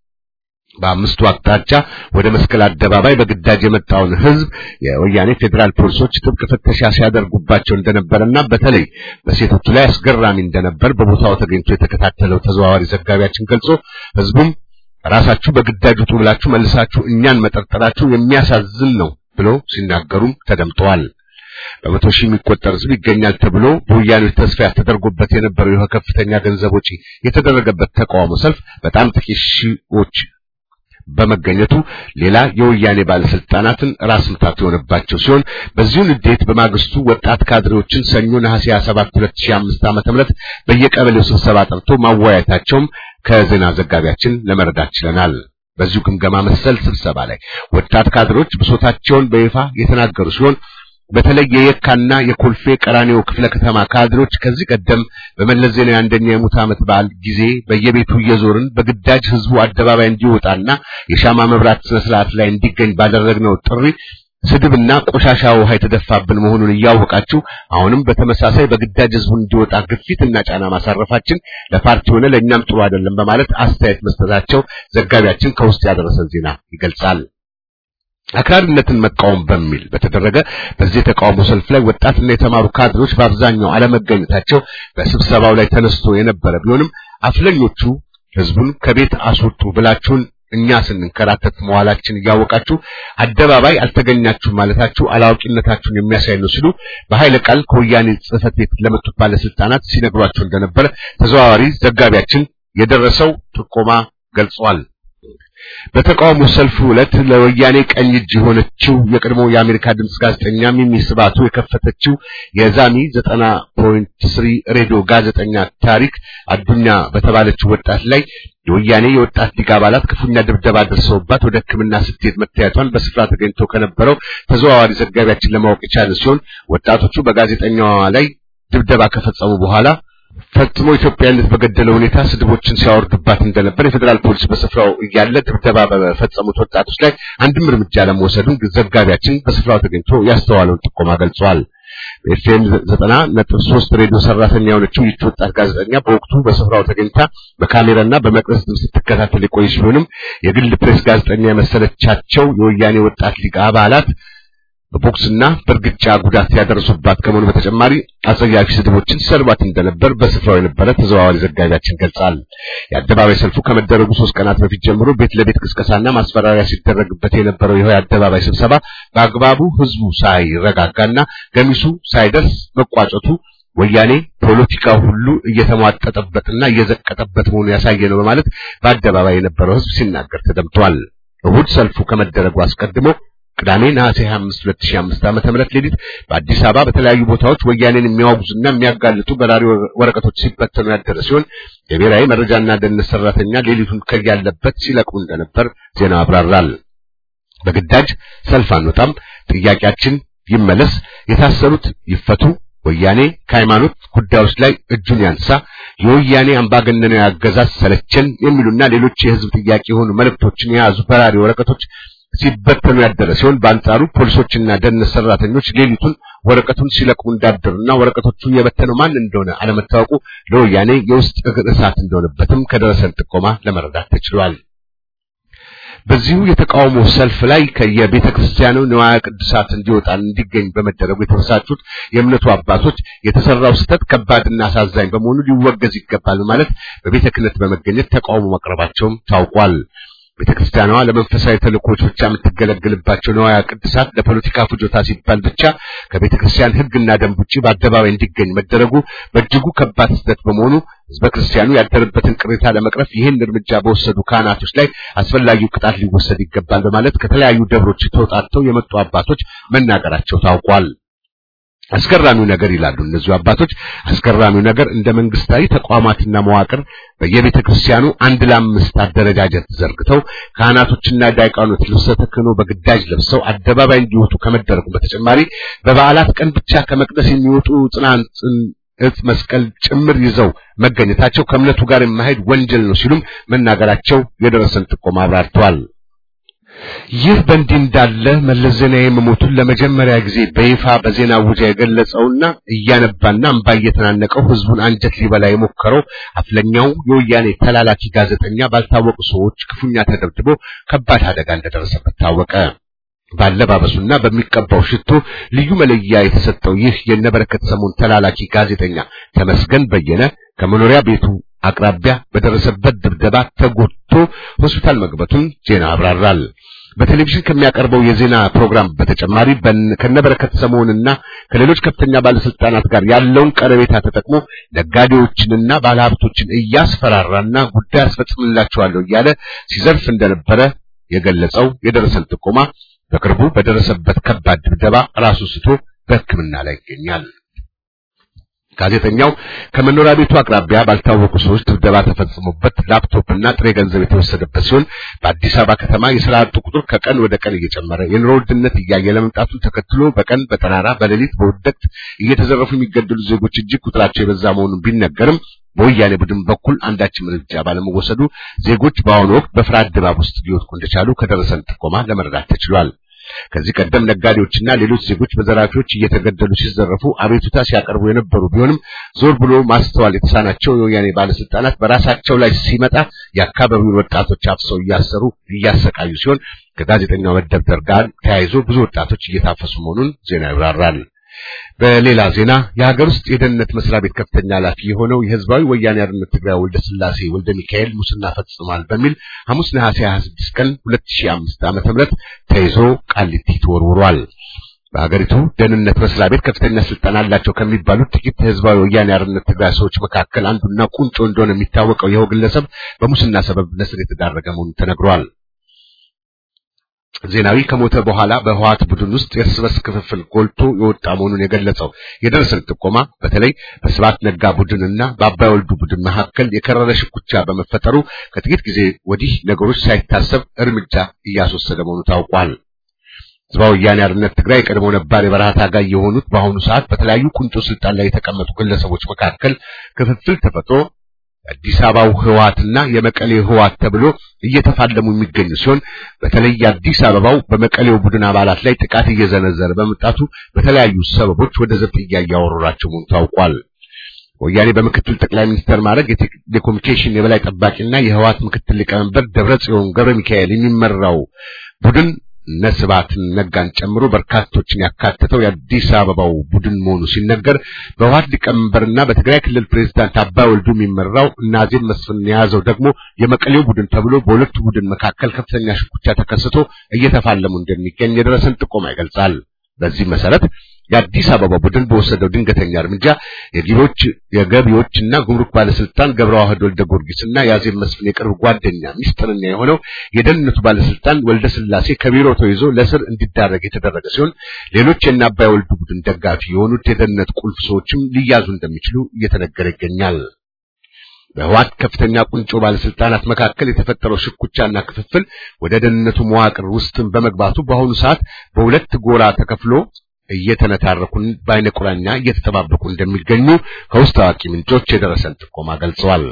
በአምስቱ አቅጣጫ ወደ መስቀል አደባባይ በግዳጅ የመጣውን ሕዝብ የወያኔ ፌዴራል ፖሊሶች ጥብቅ ፍተሻ ሲያደርጉባቸው እንደነበረና በተለይ በሴቶቹ ላይ አስገራሚ እንደነበር በቦታው ተገኝቶ የተከታተለው ተዘዋዋሪ ዘጋቢያችን ገልጾ ሕዝቡም ራሳችሁ በግዳጅ ውጡ ብላችሁ መልሳችሁ እኛን መጠርጠራችሁ የሚያሳዝን ነው ብሎ ሲናገሩም ተደምጠዋል። በመቶ ሺህ የሚቆጠር ሕዝብ ይገኛል ተብሎ በወያኔዎች ተስፋ ተደርጎበት የነበረው ይህ ከፍተኛ ገንዘብ ወጪ የተደረገበት ተቃውሞ ሰልፍ በጣም ጥቂት ሺዎች በመገኘቱ ሌላ የወያኔ ባለስልጣናትን ራስ ምታት የሆነባቸው ሲሆን በዚሁ ንዴት በማግስቱ ወጣት ካድሬዎችን ሰኞ ነሐሴ 27 2005 ዓ.ም በየቀበሌው ስብሰባ ጠርቶ ማወያየታቸውም ከዜና ዘጋቢያችን ለመረዳት ችለናል። በዚሁ ግምገማ መሰል ስብሰባ ላይ ወጣት ካድሬዎች ብሶታቸውን በይፋ የተናገሩ ሲሆን በተለይ የየካና የኮልፌ ቀራኒዮ ክፍለ ከተማ ካድሮች ከዚህ ቀደም በመለስ ዜናዊ አንደኛ የሙት ዓመት በዓል ጊዜ በየቤቱ እየዞርን በግዳጅ ህዝቡ አደባባይ እንዲወጣና የሻማ መብራት ስነ ስርዓት ላይ እንዲገኝ ባደረግነው ጥሪ ስድብና ቆሻሻ ውሃ የተደፋብን መሆኑን እያወቃችሁ አሁንም በተመሳሳይ በግዳጅ ህዝቡ እንዲወጣ ግፊትና ጫና ማሳረፋችን ለፓርቲ ሆነ ለእኛም ጥሩ አይደለም በማለት አስተያየት መስጠታቸው ዘጋቢያችን ከውስጥ ያደረሰን ዜና ይገልጻል። አክራሪነትን መቃወም በሚል በተደረገ በዚህ የተቃውሞ ሰልፍ ላይ ወጣትና የተማሩ ካድሮች በአብዛኛው አለመገኘታቸው በስብሰባው ላይ ተነስቶ የነበረ ቢሆንም አፍለኞቹ ህዝቡን ከቤት አስወጡ ብላችሁን እኛ ስንንከራተት መዋላችን እያወቃችሁ አደባባይ አልተገኛችሁም ማለታችሁ አላዋቂነታችሁን የሚያሳይ ነው ሲሉ በኃይለ ቃል ከወያኔ ጽህፈት ቤት ለመጡት ባለስልጣናት ሲነግሯቸው እንደነበረ ተዘዋዋሪ ዘጋቢያችን የደረሰው ጥቆማ ገልጿል። በተቃውሞ ሰልፉ ዕለት ለወያኔ ቀኝ እጅ የሆነችው የቀድሞ የአሜሪካ ድምፅ ጋዜጠኛ ሚሚ ስባቱ የከፈተችው የዛሚ 90.3 ሬዲዮ ጋዜጠኛ ታሪክ አዱኛ በተባለችው ወጣት ላይ የወያኔ የወጣት ሊግ አባላት ክፉኛ ድብደባ ደርሰውባት ወደ ሕክምና ስትሄድ መታየቷን በስፍራ ተገኝቶ ከነበረው ተዘዋዋሪ ዘጋቢያችን ለማወቅ የቻለ ሲሆን ወጣቶቹ በጋዜጠኛዋ ላይ ድብደባ ከፈጸሙ በኋላ ፈጽሞ ኢትዮጵያዊነት በገደለ ሁኔታ ስድቦችን ሲያወርዱባት እንደነበር የፌዴራል ፖሊስ በስፍራው እያለ ድብደባ በፈጸሙት ወጣቶች ላይ አንድም እርምጃ ለመውሰዱን ዘጋቢያችን በስፍራው ተገኝቶ ያስተዋለውን ጥቆማ ገልጿል። በኤፍኤም ዘጠና ነጥብ ሶስት ሬዲዮ ሰራተኛ የሆነችው ይህች ወጣት ጋዜጠኛ በወቅቱ በስፍራው ተገኝታ በካሜራና በመቅረጽ ድምፅ ስትከታተል የቆየ ሲሆንም የግል ፕሬስ ጋዜጠኛ የመሰለቻቸው የወያኔ ወጣት ሊግ አባላት በቦክስና በእርግጫ ጉዳት ያደረሱባት ከመሆኑ በተጨማሪ አጸያፊ ስድቦችን ሲሰድቧት እንደነበር በስፍራው የነበረ ተዘዋዋሪ ዘጋቢያችን ገልጻል። የአደባባይ ሰልፉ ከመደረጉ ሶስት ቀናት በፊት ጀምሮ ቤት ለቤት ቅስቀሳና ማስፈራሪያ ሲደረግበት የነበረው ይኸው የአደባባይ ስብሰባ በአግባቡ ህዝቡ ሳይረጋጋና ገሚሱ ሳይደርስ መቋጨቱ ወያኔ ፖለቲካው ሁሉ እየተሟጠጠበትና እየዘቀጠበት መሆኑ ያሳየ ነው በማለት በአደባባይ የነበረው ህዝብ ሲናገር ተደምጧል። እሁድ ሰልፉ ከመደረጉ አስቀድሞ ቅዳሜ ነሐሴ 25 2005 ዓመተ ምህረት ሌሊት በአዲስ አበባ በተለያዩ ቦታዎች ወያኔን የሚያወግዙና የሚያጋልጡ በራሪ ወረቀቶች ሲበተኑ ያደረ ሲሆን የብሔራዊ መረጃና ደህንነት ሰራተኛ ሌሊቱን ከያለበት ሲለቅሙ እንደነበር ዜናው አብራራል። በግዳጅ ሰልፍ አንወጣም፣ ጥያቄያችን ይመለስ፣ የታሰሩት ይፈቱ፣ ወያኔ ከሃይማኖት ጉዳዮች ላይ እጁን ያንሳ፣ የወያኔ አምባገነናዊ አገዛዝ ሰለቸን የሚሉና ሌሎች የህዝብ ጥያቄ የሆኑ መልእክቶችን የያዙ በራሪ ወረቀቶች ሲበተኑ ያደረ ሲሆን በአንጻሩ ፖሊሶችና ደህንነት ሰራተኞች ሌሊቱን ወረቀቱን ሲለቅሙ እንዳደሩና ወረቀቶቹ የበተነው ማን እንደሆነ አለመታወቁ ለወያኔ የውስጥ እግር እሳት እንደሆነበትም ከደረሰን ጥቆማ ለመረዳት ተችሏል። በዚሁ የተቃውሞ ሰልፍ ላይ ከየቤተ ክርስቲያኑ ንዋየ ቅዱሳት እንዲወጣ እንዲገኝ በመደረጉ የተበሳጩት የእምነቱ አባቶች የተሰራው ስህተት ከባድና አሳዛኝ በመሆኑ ሊወገዝ ይገባል በማለት በቤተ ክህነት በመገኘት ተቃውሞ ማቅረባቸውም ታውቋል። ቤተ ክርስቲያኗ ለመንፈሳዊ ተልእኮች ብቻ የምትገለገልባቸው ንዋያ ቅዱሳት ለፖለቲካ ፍጆታ ሲባል ብቻ ከቤተ ክርስቲያን ሕግና ደንብ ውጪ በአደባባይ እንዲገኝ መደረጉ በእጅጉ ከባድ ስህተት በመሆኑ ሕዝበ ክርስቲያኑ ያደረበትን ቅሬታ ለመቅረፍ ይህን እርምጃ በወሰዱ ካህናቶች ላይ አስፈላጊው ቅጣት ሊወሰድ ይገባል በማለት ከተለያዩ ደብሮች ተውጣጥተው የመጡ አባቶች መናገራቸው ታውቋል። አስገራሚው ነገር ይላሉ እነዚሁ አባቶች፣ አስገራሚው ነገር እንደ መንግስታዊ ተቋማትና መዋቅር በየቤተ ክርስቲያኑ አንድ ለአምስት አደረጃጀት ዘርግተው ካህናቶችና ዲያቆናት ልብሰ ተክህኖ በግዳጅ ለብሰው አደባባይ እንዲወጡ ከመደረጉ በተጨማሪ በበዓላት ቀን ብቻ ከመቅደስ የሚወጡ ጽናጽን እጽ መስቀል ጭምር ይዘው መገኘታቸው ከእምነቱ ጋር የማይሄድ ወንጀል ነው ሲሉም መናገራቸው የደረሰን ጥቆማ አብራርተዋል። ይህ በእንዲህ እንዳለ መለስ ዜናዊ መሞቱን ለመጀመሪያ ጊዜ በይፋ በዜና ውጃ የገለጸውና እያነባና እምባ እየተናነቀው ህዝቡን አንጀት ሊበላ የሞከረው አፍለኛው የወያኔ ተላላኪ ጋዜጠኛ ባልታወቁ ሰዎች ክፉኛ ተደብድቦ ከባድ አደጋ እንደደረሰበት ታወቀ። ባለባበሱና በሚቀባው ሽቶ ልዩ መለያ የተሰጠው ይህ የነበረከት ሰሞን ተላላኪ ጋዜጠኛ ተመስገን በየነ ከመኖሪያ ቤቱ አቅራቢያ በደረሰበት ድብደባ ተጎድቶ ሆስፒታል መግባቱን ዜና አብራራል። በቴሌቪዥን ከሚያቀርበው የዜና ፕሮግራም በተጨማሪ ከነበረከት ሰሞንና ከሌሎች ከፍተኛ ባለስልጣናት ጋር ያለውን ቀረቤታ ተጠቅሞ ነጋዴዎችንና ባለሀብቶችን እያስፈራራና ጉዳይ አስፈጽምላቸዋለሁ እያለ ሲዘርፍ እንደነበረ የገለጸው የደረሰን ጥቆማ በቅርቡ በደረሰበት ከባድ ድብደባ ራሱ ስቶ በሕክምና ላይ ይገኛል። ጋዜጠኛው ከመኖሪያ ቤቱ አቅራቢያ ባልታወቁ ሰዎች ድብደባ ተፈጽሞበት ላፕቶፕና ጥሬ ገንዘብ የተወሰደበት ሲሆን በአዲስ አበባ ከተማ የሥራ አጡ ቁጥር ከቀን ወደ ቀን እየጨመረ የኑሮ ውድነት እያየለ መምጣቱን ተከትሎ በቀን በጠራራ በሌሊት በውድቅት እየተዘረፉ የሚገደሉ ዜጎች እጅግ ቁጥራቸው የበዛ መሆኑን ቢነገርም በወያኔ ቡድን በኩል አንዳችም እርምጃ ባለመወሰዱ ዜጎች በአሁኑ ወቅት በፍርሃት ድባብ ውስጥ ሊወድቁ እንደቻሉ ከደረሰን ጥቆማ ለመረዳት ተችሏል። ከዚህ ቀደም ነጋዴዎችና ሌሎች ዜጎች በዘራፊዎች እየተገደሉ ሲዘረፉ አቤቱታ ሲያቀርቡ የነበሩ ቢሆንም ዞር ብሎ ማስተዋል የተሳናቸው የወያኔ ባለስልጣናት በራሳቸው ላይ ሲመጣ የአካባቢውን ወጣቶች አፍሰው እያሰሩ እያሰቃዩ ሲሆን ከጋዜጠኛው መደብደር ጋር ተያይዞ ብዙ ወጣቶች እየታፈሱ መሆኑን ዜና ይብራራል። በሌላ ዜና የሀገር ውስጥ የደህንነት መስሪያ ቤት ከፍተኛ ኃላፊ የሆነው የህዝባዊ ወያኔ ሓርነት ትግራይ ወልደ ስላሴ ወልደ ሚካኤል ሙስና ፈጽሟል በሚል ሐሙስ ነሐሴ 26 ቀን 2005 ዓ.ም ተይዞ ቃሊቲ ተወርውሯል። በሀገሪቱ ደህንነት መስሪያ ቤት ከፍተኛ ስልጣን አላቸው ከሚባሉት ጥቂት ህዝባዊ ወያኔ ሓርነት ትግራይ ሰዎች መካከል አንዱና ቁንጮ እንደሆነ የሚታወቀው ይኸው ግለሰብ በሙስና ሰበብ ለእስር የተዳረገ መሆኑን ተነግሯል። ዜናዊ ከሞተ በኋላ በህዋት ቡድን ውስጥ የእርስ በርስ ክፍፍል ጎልቶ የወጣ መሆኑን የገለጸው የደረሰን ጥቆማ በተለይ በስብሐት ነጋ ቡድንና በአባይ ወልዱ ቡድን መካከል የከረረ ሽኩቻ በመፈጠሩ ከጥቂት ጊዜ ወዲህ ነገሮች ሳይታሰብ እርምጃ እያስወሰደ መሆኑ ታውቋል። ህዝባዊ ወያኔ ሓርነት ትግራይ የቀድሞ ነባር የበረሃ ታጋይ የሆኑት በአሁኑ ሰዓት በተለያዩ ቁንጮ ስልጣን ላይ የተቀመጡ ግለሰቦች መካከል ክፍፍል ተፈጥሮ የአዲስ አበባው ህወሓትና የመቀሌ ህወሓት ተብሎ እየተፋለሙ የሚገኙ ሲሆን በተለይ የአዲስ አበባው በመቀሌው ቡድን አባላት ላይ ጥቃት እየዘነዘረ በመምጣቱ በተለያዩ ሰበቦች ወደ ዘብጥያ እያወረራቸው መሆኑ ታውቋል። ወያኔ በምክትል ጠቅላይ ሚኒስትር ማድረግ የቴሌኮሙኒኬሽን የበላይ ጠባቂና የህወሓት ምክትል ሊቀመንበር ደብረጽዮን ገብረ ሚካኤል የሚመራው ቡድን እነ ስብሐትን ነጋን ጨምሮ በርካቶችን ያካተተው የአዲስ አበባው ቡድን መሆኑ ሲነገር በህወሓት ሊቀመንበርና በትግራይ ክልል ፕሬዝዳንት አባይ ወልዱ የሚመራው እና አዜብ መስፍን የያዘው ደግሞ የመቀሌው ቡድን ተብሎ በሁለቱ ቡድን መካከል ከፍተኛ ሽኩቻ ተከስቶ እየተፋለሙ እንደሚገኝ የደረሰን ጥቆማ ይገልጻል። በዚህ መሰረት የአዲስ አበባ ቡድን በወሰደው ድንገተኛ እርምጃ የገቢዎች የገቢዎችና ጉምሩክ ባለስልጣን ገብረ ዋህድ ወልደ ጊዮርጊስና የአዜብ መስፍን የቅርብ ጓደኛ ሚስጥረኛ የሆነው የደህንነቱ ባለስልጣን ወልደ ስላሴ ከቢሮ ተይዞ ለስር እንዲዳረግ የተደረገ ሲሆን ሌሎች የእነ አባይ ወልዱ ቡድን ደጋፊ የሆኑት የደህንነት ቁልፍ ሰዎችም ሊያዙ እንደሚችሉ እየተነገረ ይገኛል። በህወሓት ከፍተኛ ቁንጮ ባለስልጣናት መካከል የተፈጠረው ሽኩቻና ክፍፍል ወደ ደህንነቱ መዋቅር ውስጥም በመግባቱ በአሁኑ ሰዓት በሁለት ጎራ ተከፍሎ እየተነታረኩን በአይነ ቁራኛ እየተጠባበቁ እንደሚገኙ ከውስጥ አዋቂ ምንጮች የደረሰን ጥቆማ ገልጸዋል።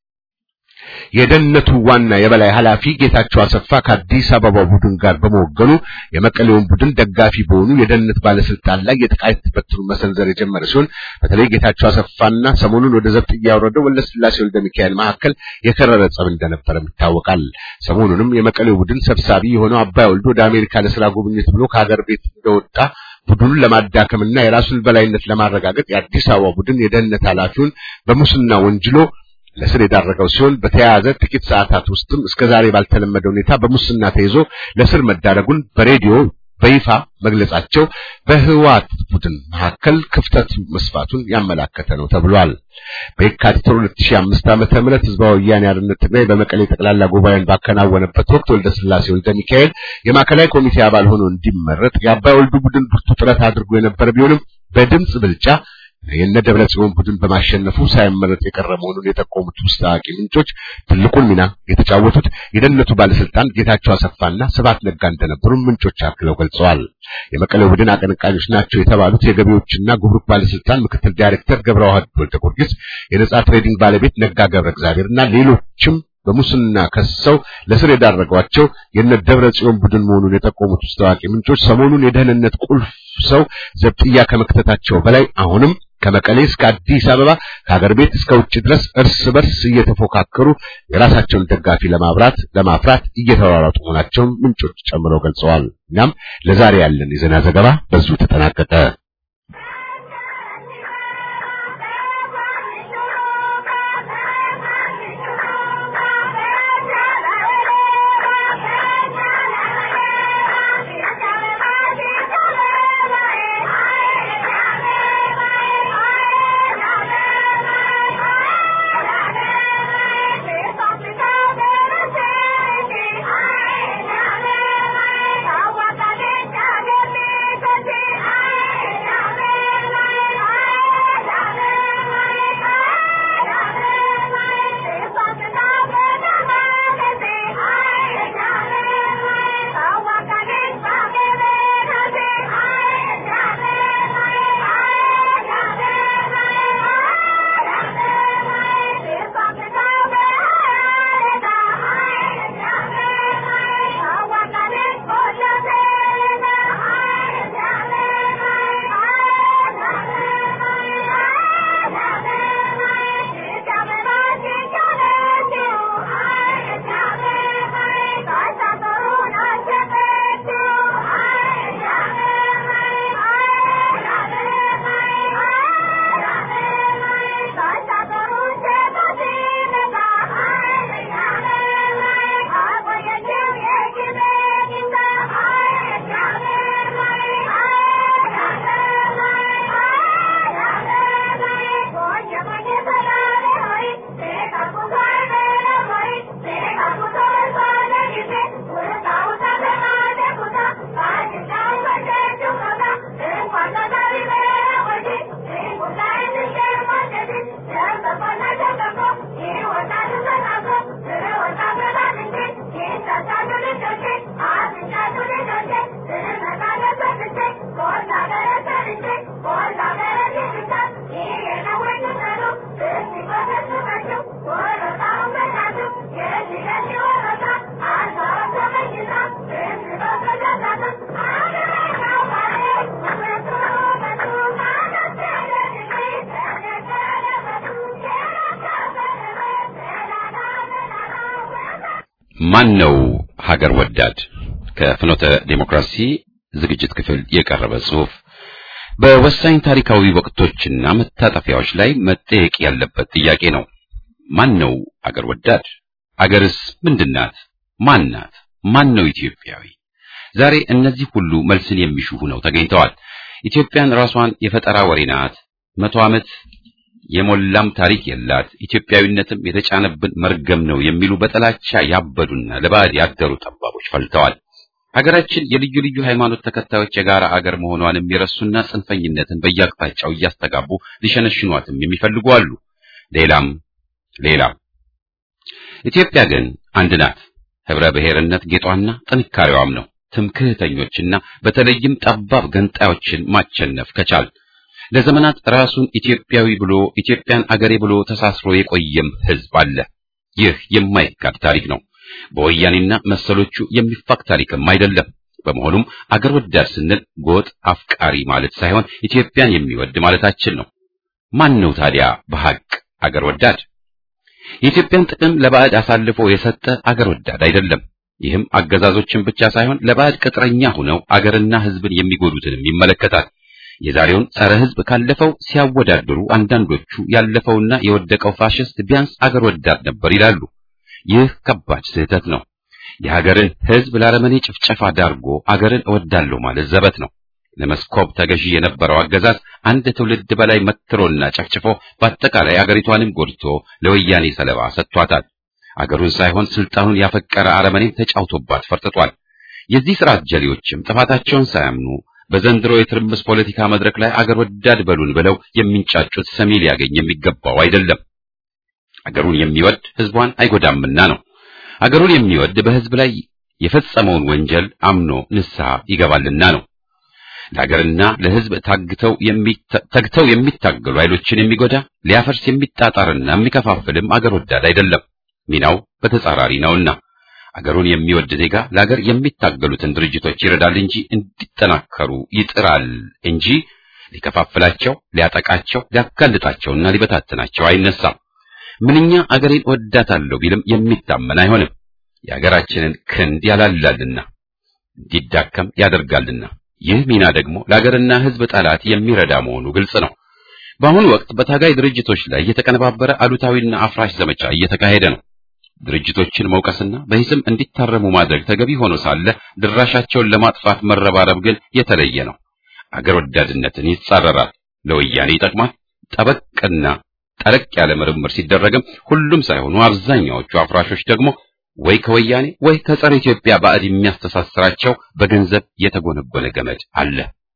የደህንነቱ ዋና የበላይ ኃላፊ ጌታቸው አሰፋ ከአዲስ አበባ ቡድን ጋር በመወገኑ የመቀሌውን ቡድን ደጋፊ በሆኑ የደህንነት ባለስልጣን ላይ የጥቃት በትሩ መሰንዘር የጀመረ ሲሆን በተለይ ጌታቸው አሰፋና ሰሞኑን ወደ ዘብጥ እያወረደው ወለስላሴ ወልደ ሚካኤል መካከል የከረረ ጸብ እንደነበረም ይታወቃል። ሰሞኑንም የመቀሌው ቡድን ሰብሳቢ የሆነው አባይ ወልዶ ወደ አሜሪካ ለስራ ጉብኝት ብሎ ከሀገር ቤት እንደወጣ ቡድኑን ለማዳከምና የራሱን በላይነት ለማረጋገጥ የአዲስ አበባ ቡድን የደህንነት ኃላፊውን በሙስና ወንጅሎ ለስር የዳረገው ሲሆን በተያያዘ ጥቂት ሰዓታት ውስጥም እስከዛሬ ባልተለመደ ሁኔታ በሙስና ተይዞ ለስር መዳረጉን በሬዲዮ በይፋ መግለጻቸው በህወሓት ቡድን መካከል ክፍተት መስፋቱን ያመላከተ ነው ተብሏል። በየካቲት 2005 ዓመተ ምህረት ህዝባዊ ወያኔ ሓርነት ትግራይ በመቀሌ ጠቅላላ ጉባኤን ባከናወነበት ወቅት ወልደ ስላሴ ወልደ ሚካኤል የማዕከላዊ ኮሚቴ አባል ሆኖ እንዲመረጥ የአባይ ወልዱ ቡድን ብርቱ ጥረት አድርጎ የነበረ ቢሆንም በድምጽ ብልጫ የነ ደብረ ጽዮን ቡድን በማሸነፉ ሳይመረጥ የቀረ መሆኑን የጠቆሙት ውስጥ አዋቂ ምንጮች ትልቁን ሚና የተጫወቱት የደህንነቱ ባለስልጣን ጌታቸው አሰፋና ስብሐት ነጋ እንደነበሩ ምንጮች አክለው ገልጸዋል። የመቀሌው ቡድን አቀንቃኞች ናቸው የተባሉት የገቢዎችና ጉምሩክ ባለስልጣን ምክትል ዳይሬክተር ገብረ ዋህድ ወልደ ጊዮርጊስ፣ የነጻ ትሬዲንግ ባለቤት ነጋ ገብረ እግዚአብሔርና ሌሎችም በሙስና ከሰው ለስር የዳረጓቸው የነ ደብረ ጽዮን ቡድን መሆኑን የጠቆሙት ውስጥ አዋቂ ምንጮች ሰሞኑን የደህንነት ቁልፍ ሰው ዘብጥያ ከመክተታቸው በላይ አሁንም ከመቀሌ እስከ አዲስ አበባ ከሀገር ቤት እስከ ውጭ ድረስ እርስ በርስ እየተፎካከሩ የራሳቸውን ደጋፊ ለማብራት ለማፍራት እየተሯሯጡ መሆናቸውን ምንጮች ጨምረው ገልጸዋል። እናም ለዛሬ ያለን የዜና ዘገባ በዚሁ ተጠናቀቀ። Thank you. ማን ነው ሀገር ወዳድ? ከፍኖተ ዴሞክራሲ ዝግጅት ክፍል የቀረበ ጽሑፍ። በወሳኝ ታሪካዊ ወቅቶችና መታጠፊያዎች ላይ መጠየቅ ያለበት ጥያቄ ነው። ማን ነው አገር ወዳድ? አገርስ ምንድናት? ማን ናት? ማን ነው ኢትዮጵያዊ? ዛሬ እነዚህ ሁሉ መልስን የሚሹ ሆነው ተገኝተዋል። ኢትዮጵያን ራሷን የፈጠራ ወሬ ናት፣ መቶ ዓመት የሞላም ታሪክ የላት፣ ኢትዮጵያዊነትም የተጫነብን መርገም ነው የሚሉ በጥላቻ ያበዱና ለባዕድ ያደሩ ጠባቦች ፈልተዋል። ሀገራችን የልዩ ልዩ ሃይማኖት ተከታዮች የጋራ አገር መሆኗንም የረሱና ጽንፈኝነትን በየአቅጣጫው እያስተጋቡ ሊሸነሽኗትም የሚፈልጉ አሉ። ሌላም ሌላም። ኢትዮጵያ ግን አንድ ናት። ህብረ ብሔርነት ጌጧና ጥንካሬዋም ነው። ትምክህተኞችና በተለይም ጠባብ ገንጣዮችን ማቸነፍ ከቻል ለዘመናት ራሱን ኢትዮጵያዊ ብሎ ኢትዮጵያን አገሬ ብሎ ተሳስሮ የቆየም ህዝብ አለ። ይህ የማይካድ ታሪክ ነው። በወያኔና መሰሎቹ የሚፋቅ ታሪክም አይደለም። በመሆኑም አገር ወዳድ ስንል ጎጥ አፍቃሪ ማለት ሳይሆን ኢትዮጵያን የሚወድ ማለታችን ነው። ማን ነው ታዲያ በሐቅ አገር ወዳድ? የኢትዮጵያን ጥቅም ለባዕድ አሳልፎ የሰጠ አገር ወዳድ አይደለም። ይህም አገዛዞችን ብቻ ሳይሆን ለባዕድ ቅጥረኛ ሆነው አገርና ህዝብን የሚጎዱትንም ይመለከታል። የዛሬውን ጸረ ህዝብ ካለፈው ሲያወዳድሩ አንዳንዶቹ ያለፈውና የወደቀው ፋሽስት ቢያንስ አገር ወዳድ ነበር ይላሉ። ይህ ከባድ ስህተት ነው። የሀገርን ህዝብ ለአረመኔ ጭፍጨፋ ዳርጎ አገርን እወዳለሁ ማለት ዘበት ነው። ለመስኮብ ተገዢ የነበረው አገዛዝ አንድ ትውልድ በላይ መትሮና ጨፍጭፎ በአጠቃላይ አገሪቷንም ጎድቶ ለወያኔ ሰለባ ሰጥቷታል። አገሩን ሳይሆን ስልጣኑን ያፈቀረ አረመኔም ተጫውቶባት ፈርጥጧል። የዚህ ስርዓት ጀሌዎችም ጥፋታቸውን ሳያምኑ በዘንድሮ የትርምስ ፖለቲካ መድረክ ላይ አገር ወዳድ በሉን ብለው የሚንጫጩት ሰሚ ሊያገኝ የሚገባው አይደለም። አገሩን የሚወድ ህዝቧን አይጎዳምና ነው። አገሩን የሚወድ በህዝብ ላይ የፈጸመውን ወንጀል አምኖ ንስሐ ይገባልና ነው። ለሀገርና ለህዝብ ታግተው ተግተው የሚታገሉ ኃይሎችን የሚጎዳ ሊያፈርስ የሚጣጣርና የሚከፋፍልም አገር ወዳድ አይደለም። ሚናው በተጻራሪ ነውና አገሩን የሚወድ ዜጋ ለሀገር የሚታገሉትን ድርጅቶች ይረዳል እንጂ እንዲጠናከሩ ይጥራል እንጂ ሊከፋፍላቸው፣ ሊያጠቃቸው፣ ሊያጋልጣቸውና ሊበታትናቸው አይነሳም። ምንኛ አገሬን ወዳታለሁ ቢልም የሚታመን አይሆንም። የሀገራችንን ክንድ ያላላልና እንዲዳከም ያደርጋልና ይህ ሚና ደግሞ ለሀገርና ህዝብ ጠላት የሚረዳ መሆኑ ግልጽ ነው። በአሁኑ ወቅት በታጋይ ድርጅቶች ላይ የተቀነባበረ አሉታዊና አፍራሽ ዘመቻ እየተካሄደ ነው። ድርጅቶችን መውቀስና በሂስም እንዲታረሙ ማድረግ ተገቢ ሆኖ ሳለ ድራሻቸውን ለማጥፋት መረባረብ ግን የተለየ ነው። አገር ወዳድነትን ይጻረራል፣ ለወያኔ ይጠቅማል። ጠበቅና ጠለቅ ያለ ምርምር ሲደረግም ሁሉም ሳይሆኑ አብዛኛዎቹ አፍራሾች ደግሞ ወይ ከወያኔ ወይ ከጸረ ኢትዮጵያ ባዕድ የሚያስተሳስራቸው በገንዘብ የተጎነጎነ ገመድ አለ።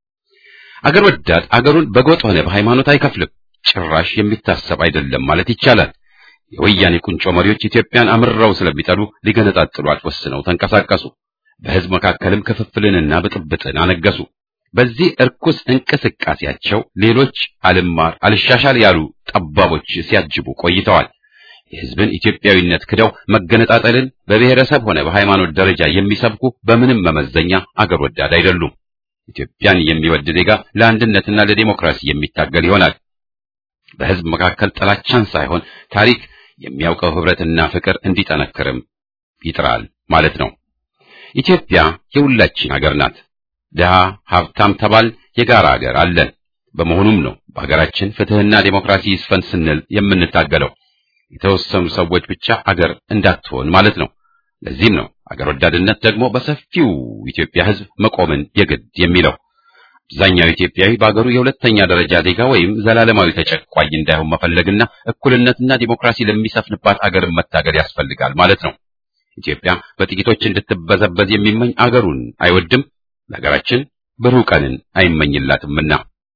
አገር ወዳድ አገሩን በጎጥ ሆነ በሃይማኖት አይከፍልም። ጭራሽ የሚታሰብ አይደለም ማለት ይቻላል። የወያኔ ቁንጮ መሪዎች ኢትዮጵያን አምርረው ስለሚጠሉ ሊገነጣጥሏት ወስነው ተንቀሳቀሱ። በህዝብ መካከልም ክፍፍልንና ብጥብጥን አነገሱ። በዚህ እርኩስ እንቅስቃሴያቸው ሌሎች አልማር አልሻሻል ያሉ ጠባቦች ሲያጅቡ ቆይተዋል። የህዝብን ኢትዮጵያዊነት ክደው መገነጣጠልን በብሔረሰብ ሆነ በሃይማኖት ደረጃ የሚሰብኩ በምንም መመዘኛ አገር ወዳድ አይደሉም። ኢትዮጵያን የሚወድ ዜጋ ለአንድነትና ለዲሞክራሲ የሚታገል ይሆናል። በህዝብ መካከል ጥላቻን ሳይሆን ታሪክ የሚያውቀው ህብረትና ፍቅር እንዲጠነክርም ይጥራል ማለት ነው። ኢትዮጵያ የሁላችን ሀገር ናት። ድሃ ሀብታም ተባል የጋራ ሀገር አለን። በመሆኑም ነው በሀገራችን ፍትህና ዴሞክራሲ ይስፈን ስንል የምንታገለው። የተወሰኑ ሰዎች ብቻ አገር እንዳትሆን ማለት ነው። ለዚህም ነው አገር ወዳድነት ደግሞ በሰፊው ኢትዮጵያ ህዝብ መቆምን የግድ የሚለው። አብዛኛው ኢትዮጵያዊ በአገሩ የሁለተኛ ደረጃ ዜጋ ወይም ዘላለማዊ ተጨቋኝ እንዳይሆን መፈለግና እኩልነትና ዲሞክራሲ ለሚሰፍንባት አገርን መታገል ያስፈልጋል ማለት ነው። ኢትዮጵያ በጥቂቶች እንድትበዘበዝ የሚመኝ አገሩን አይወድም፣ ለሀገራችን ብሩህ ቀንን አይመኝላትምና።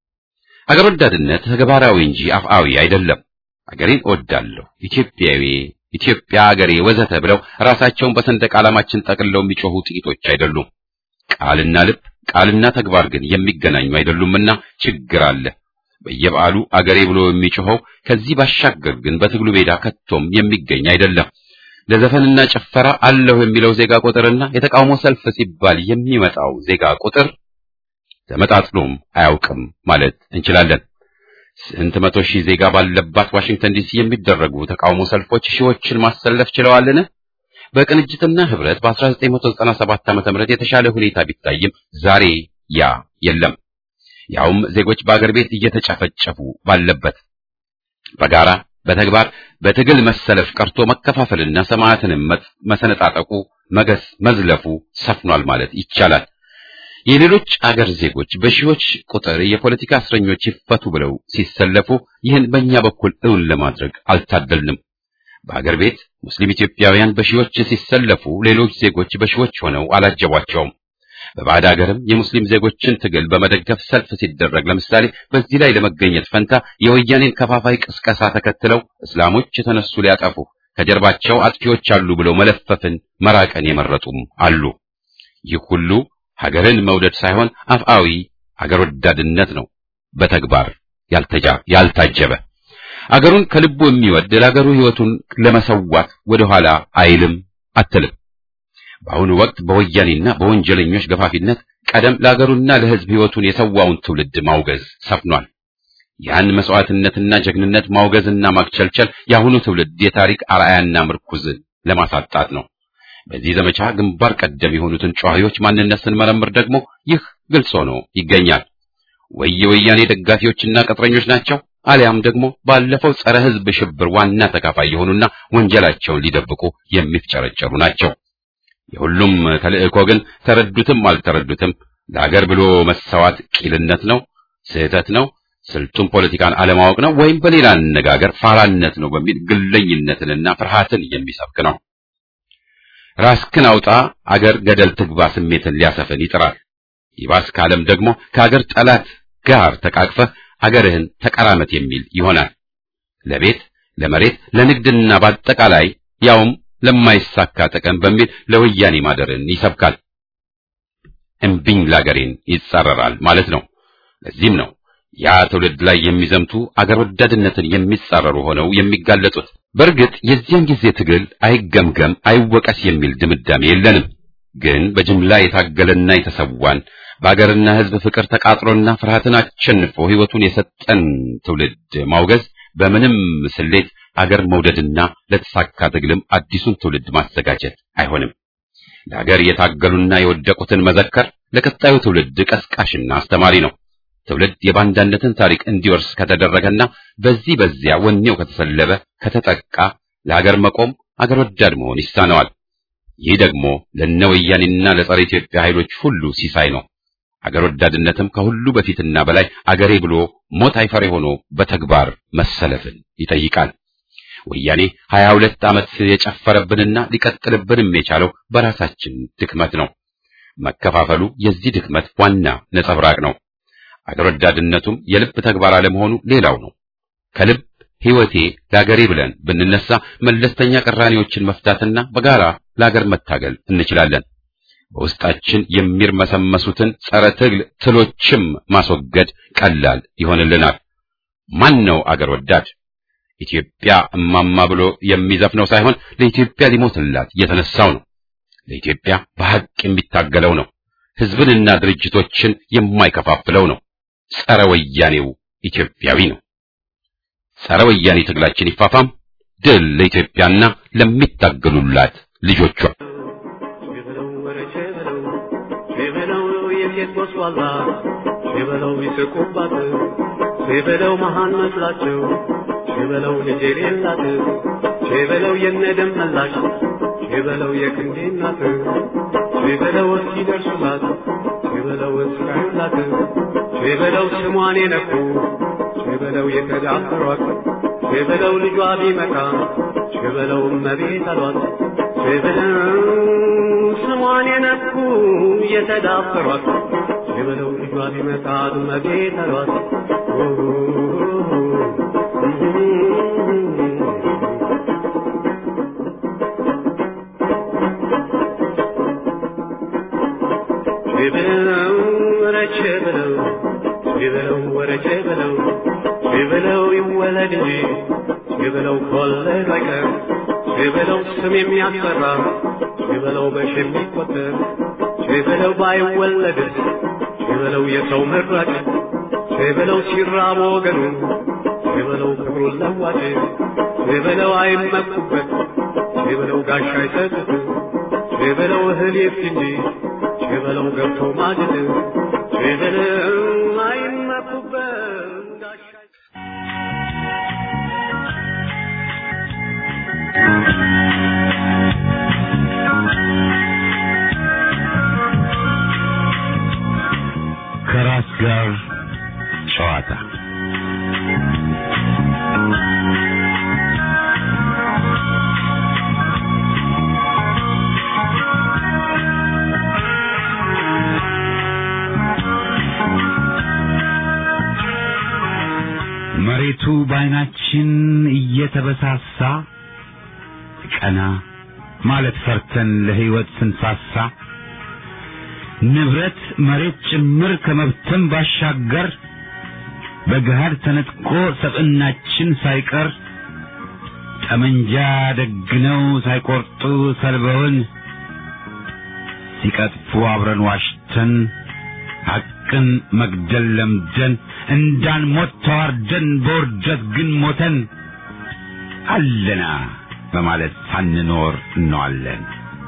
አገር ወዳድነት ተግባራዊ እንጂ አፍአዊ አይደለም። አገሬን እወዳለሁ፣ ኢትዮጵያዊ፣ ኢትዮጵያ አገሬ ወዘተ ብለው ራሳቸውን በሰንደቅ ዓላማችን ጠቅልለው የሚጮሁ ጥቂቶች አይደሉም። ቃልና ልብ ቃልና ተግባር ግን የሚገናኙ አይደሉምና ችግር አለ። በየበዓሉ አገሬ ብሎ የሚጮኸው ከዚህ ባሻገር ግን በትግሉ ሜዳ ከቶም የሚገኝ አይደለም። ለዘፈንና ጭፈራ አለሁ የሚለው ዜጋ ቁጥርና የተቃውሞ ሰልፍ ሲባል የሚመጣው ዜጋ ቁጥር ተመጣጥኖም አያውቅም ማለት እንችላለን። ስንት መቶ ሺህ ዜጋ ባለባት ዋሽንግተን ዲሲ የሚደረጉ ተቃውሞ ሰልፎች ሺዎችን ማሰለፍ ችለዋልን? በቅንጅትና ህብረት በ1997 ዓ.ም የተሻለ ሁኔታ ቢታይም ዛሬ ያ የለም። ያውም ዜጎች በአገር ቤት እየተጨፈጨፉ ባለበት በጋራ በተግባር በትግል መሰለፍ ቀርቶ መከፋፈልና ሰማዕትንም መሰነጣጠቁ መገስ መዝለፉ ሰፍኗል ማለት ይቻላል። የሌሎች አገር ዜጎች በሺዎች ቁጥር የፖለቲካ እስረኞች ይፈቱ ብለው ሲሰለፉ ይህን በእኛ በኩል እውን ለማድረግ አልታደልንም። በአገር ቤት ሙስሊም ኢትዮጵያውያን በሺዎች ሲሰለፉ ሌሎች ዜጎች በሺዎች ሆነው አላጀቧቸውም። በባዕድ ሀገርም የሙስሊም ዜጎችን ትግል በመደገፍ ሰልፍ ሲደረግ ለምሳሌ በዚህ ላይ ለመገኘት ፈንታ የወያኔን ከፋፋይ ቅስቀሳ ተከትለው እስላሞች የተነሱ ሊያጠፉ ከጀርባቸው አጥፊዎች አሉ ብለው መለፈፍን መራቀን የመረጡም አሉ። ይህ ሁሉ ሀገርን መውደድ ሳይሆን አፍአዊ ሀገር ወዳድነት ነው፣ በተግባር ያልታጀበ። አገሩን ከልቡ የሚወድ ለሀገሩ ሕይወቱን ለመሰዋት ወደኋላ አይልም አትልም። በአሁኑ ወቅት በወያኔና በወንጀለኞች ገፋፊነት ቀደም ለሀገሩና ለሕዝብ ሕይወቱን የሰዋውን ትውልድ ማውገዝ ሰፍኗል። ያን መስዋዕትነትና ጀግንነት ማውገዝና ማክቸልቸል የአሁኑ ትውልድ የታሪክ አርአያና ምርኩዝን ለማሳጣት ነው። በዚህ ዘመቻ ግንባር ቀደም የሆኑትን ጨዋሂዎች ማንነት ስንመረምር ደግሞ ይህ ግልጽ ሆኖ ይገኛል። ወይ የወያኔ ደጋፊዎችና ቅጥረኞች ናቸው፣ አሊያም ደግሞ ባለፈው ጸረ ሕዝብ ሽብር ዋና ተካፋይ የሆኑና ወንጀላቸውን ሊደብቁ የሚፍጨረጨሩ ናቸው። የሁሉም ተልእኮ ግን ተረዱትም አልተረዱትም ለሀገር ብሎ መሰዋት ቂልነት ነው፣ ስህተት ነው፣ ስልጡን ፖለቲካን አለማወቅ ነው፣ ወይም በሌላ አነጋገር ፋራነት ነው በሚል ግለኝነትንና ፍርሃትን የሚሰብክ ነው። ራስክን አውጣ አገር ገደል ትግባ ስሜትን ሊያሰፍን ይጥራል። ይባስ ካለም ደግሞ ከአገር ጠላት ጋር ተቃቅፈህ አገርህን ተቀራመት የሚል ይሆናል። ለቤት ለመሬት ለንግድና በአጠቃላይ ያውም ለማይሳካ ጥቅም በሚል ለወያኔ ማደርን ይሰብካል። እምቢኝ ላገሬን ይጻረራል ማለት ነው። ለዚህም ነው ያ ትውልድ ላይ የሚዘምቱ አገር ወዳድነትን የሚጻረሩ ሆነው የሚጋለጡት። በእርግጥ የዚያን ጊዜ ትግል አይገምገም አይወቀስ የሚል ድምዳሜ የለንም። ግን በጅምላ የታገለና የተሰዋን በአገርና ሕዝብ ፍቅር ተቃጥሎና ፍርሃትን አሸንፎ ሕይወቱን የሰጠን ትውልድ ማውገዝ በምንም ስሌት አገር መውደድና ለተሳካ ትግልም አዲሱን ትውልድ ማዘጋጀት አይሆንም። ለአገር የታገሉና የወደቁትን መዘከር ለቀጣዩ ትውልድ ቀስቃሽና አስተማሪ ነው። ትውልድ የባንዳነትን ታሪክ እንዲወርስ ከተደረገና በዚህ በዚያ ወኔው ከተሰለበ ከተጠቃ ለሀገር መቆም አገር ወዳድ መሆን ይሳነዋል። ይህ ደግሞ ለነ ወያኔና ለጸረ ኢትዮጵያ ኃይሎች ሁሉ ሲሳይ ነው። አገር ወዳድነትም ከሁሉ በፊትና በላይ አገሬ ብሎ ሞት አይፈሬ ሆኖ በተግባር መሰለፍን ይጠይቃል። ወያኔ ሀያ ሁለት ዓመት የጨፈረብንና ሊቀጥልብንም የቻለው በራሳችን ድክመት ነው። መከፋፈሉ የዚህ ድክመት ዋና ነጸብራቅ ነው። አገር ወዳድነቱም የልብ ተግባር አለመሆኑ ሌላው ነው። ከልብ ሕይወቴ ለአገሬ ብለን ብንነሳ መለስተኛ ቅራኔዎችን መፍታትና በጋራ ለአገር መታገል እንችላለን። በውስጣችን የሚርመሰመሱትን ጸረ ትግል ትሎችም ማስወገድ ቀላል ይሆንልናል። ማን ነው አገር ወዳድ? ኢትዮጵያ እማማ ብሎ የሚዘፍነው ሳይሆን ለኢትዮጵያ ሊሞትላት የተነሳው ነው። ለኢትዮጵያ በሐቅ የሚታገለው ነው። ሕዝብንና ድርጅቶችን የማይከፋፍለው ነው። ጸረ ወያኔው ኢትዮጵያዊ ነው። ጸረ ወያኔ ትግላችን ይፋፋም። ድል ለኢትዮጵያና ለሚታገሉላት ልጆቿ። ጎስቋላ ሽበለው ይስቁባት ሽበለው መሃን መስላቸው ሽበለው ልጅ የሌላት ሽበለው የነደም መላሽ ሽበለው የክንዴ እናት ሽበለው እስኪደርሱላት ሽበለው እስካዩላት ሽበለው ስሟን የነኩ ሽበለው የተዳፈሯት ሽበለው ልጇ ቢመጣ ሽበለው እመቤት አሏት ሽበለው ስሟን የነኩ የተዳፈሯት ሽበለው ልጇ ቢመጣ እመቤት አሏት ሽበለው ወረቼ በለው ሽበለው ወረቼ በለው ሽበለው ይወለድ እንጂ ሽበለው ከወለዱ አይቀር ሽበለው ስም የሚያስፈራ ሽበለው በሽ የሚቆጠር ሽበለው ባይወለድስ ሽበለው የሰው መራጭ ሽበለው ሲራብ ወገኑ ሽበለው ክብሩን ለዋጭ ሽበለው አይመኩበት ቼበለው ጋሻ ይሰጡት ቼበለው እህል ይፍት እንጂ ቼበለው ገብቶ ማጀት ቼበለው አይመኩበት ጋሻ ከራስ ጋር ጨዋታ መሬቱ በዓይናችን እየተበሳሳ ቀና ማለት ፈርተን ለሕይወት ስንሳሳ ንብረት መሬት ጭምር ከመብተን ባሻገር በገሃድ ተነጥቆ ሰብዕናችን ሳይቀር ጠመንጃ ደግነው ሳይቆርጡ ሰልበውን ሲቀጥፉ አብረን ዋሽተን ሐቅን መግደል ለምደን እንዳንሞት ተዋርደን በውርደት ግን ሞተን አለና በማለት ሳንኖር እንዋለን።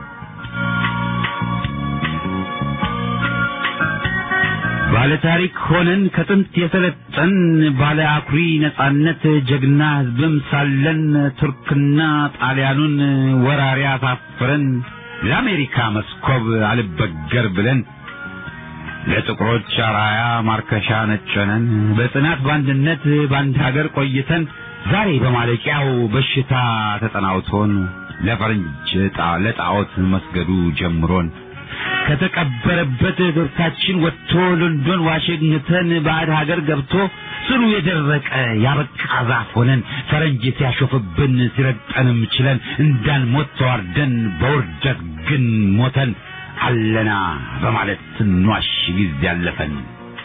ባለ ታሪክ ሆነን ከጥንት የሰለጠን ባለ አኩሪ ነጻነት ጀግና ሕዝብም ሳለን ቱርክና ጣሊያኑን ወራሪ አሳፍረን ለአሜሪካ መስኮብ አልበገር ብለን ለጥቁሮች አራያ ማርከሻ ነጨነን በጽናት በአንድነት በአንድ ሀገር ቆይተን ዛሬ በማለቂያው በሽታ ተጠናውቶን ለፈረንጅ ጣ- ለጣዖት መስገዱ ጀምሮን ከተቀበረበት ገብታችን ወጥቶ ሎንዶን ዋሽንግተን ባዕድ ሀገር ገብቶ ስሩ የደረቀ ያበቃ ዛፍ ሆነን ፈረንጅ ሲያሾፍብን ሲረግጠንም ችለን እንዳንሞት ተዋርደን በውርደት ግን ሞተን አለና በማለት ስንዋሽ ጊዜ ያለፈን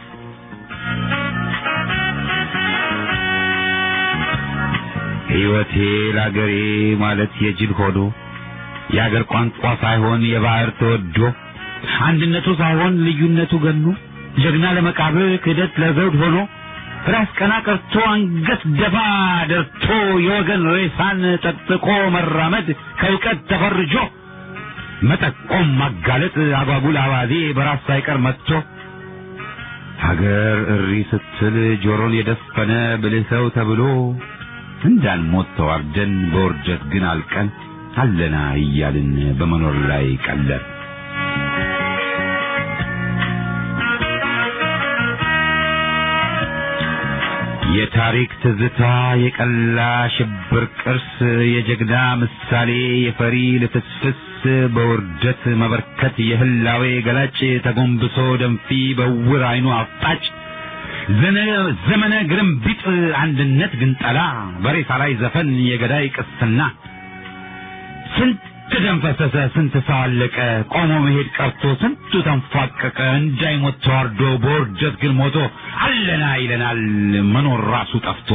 ሕይወቴ ለአገሬ ማለት የጅል ሆዶ የአገር ቋንቋ ሳይሆን የባህር ተወዶ አንድነቱ ሳይሆን ልዩነቱ ገኖ ጀግና ለመቃብር ክህደት ለዘውድ ሆኖ ራስ ቀና ቀርቶ አንገት ደፋ ደርቶ የወገን ሬሳን ጠጥቆ መራመድ ከእውቀት ተፈርጆ መጠቆም ማጋለጥ አጓጉል አባዜ በራስ ሳይቀር መጥቶ ሀገር እሪ ስትል ጆሮን የደፈነ ብልህ ሰው ተብሎ እንዳንሞት ተዋርደን በውርደት ግን አልቀን አለና እያልን በመኖር ላይ ቀለር የታሪክ ትዝታ የቀላ ሽብር ቅርስ የጀግና ምሳሌ የፈሪ ልፍስፍስ በውርደት መበርከት የህላዌ ገላጭ ተጎንብሶ ደንፊ በውር አይኑ አፍጣጭ ዘነ- ዘመነ ግርምቢጥ አንድነት ግንጠላ በሬሳ ላይ ዘፈን የገዳይ ቅስና ስንት ደም ፈሰሰ፣ ስንት ሰው አለቀ፣ ቆሞ መሄድ ቀርቶ ስንቱ ተንፏቀቀ፣ እንዳይሞት ተዋርዶ በውርደት ግን ሞቶ አለና ይለናል መኖር ራሱ ጠፍቶ።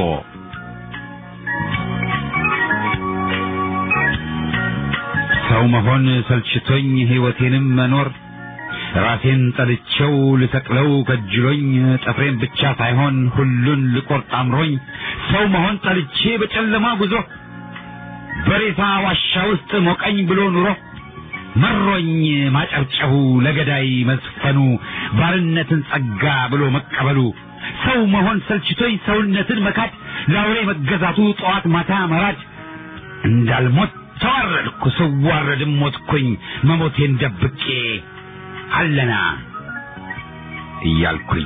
ሰው መሆን ሰልችቶኝ ሕይወቴንም መኖር ራሴን ጠልቼው ልሰቅለው ከጅሎኝ ጥፍሬን ብቻ ሳይሆን ሁሉን ልቆርጥ አምሮኝ ሰው መሆን ጠልቼ በጨለማ ጉዞ በሬሳ ዋሻ ውስጥ ሞቀኝ ብሎ ኑሮ መሮኝ ማጨብጨቡ ለገዳይ መዝፈኑ ባርነትን ጸጋ ብሎ መቀበሉ ሰው መሆን ሰልችቶኝ ሰውነትን መካድ ለአውሬ መገዛቱ ጠዋት ማታ መራድ እንዳልሞት ተዋረድኩ ስዋረድም ሞትኩኝ መሞቴን ደብቄ አለና እያልኩኝ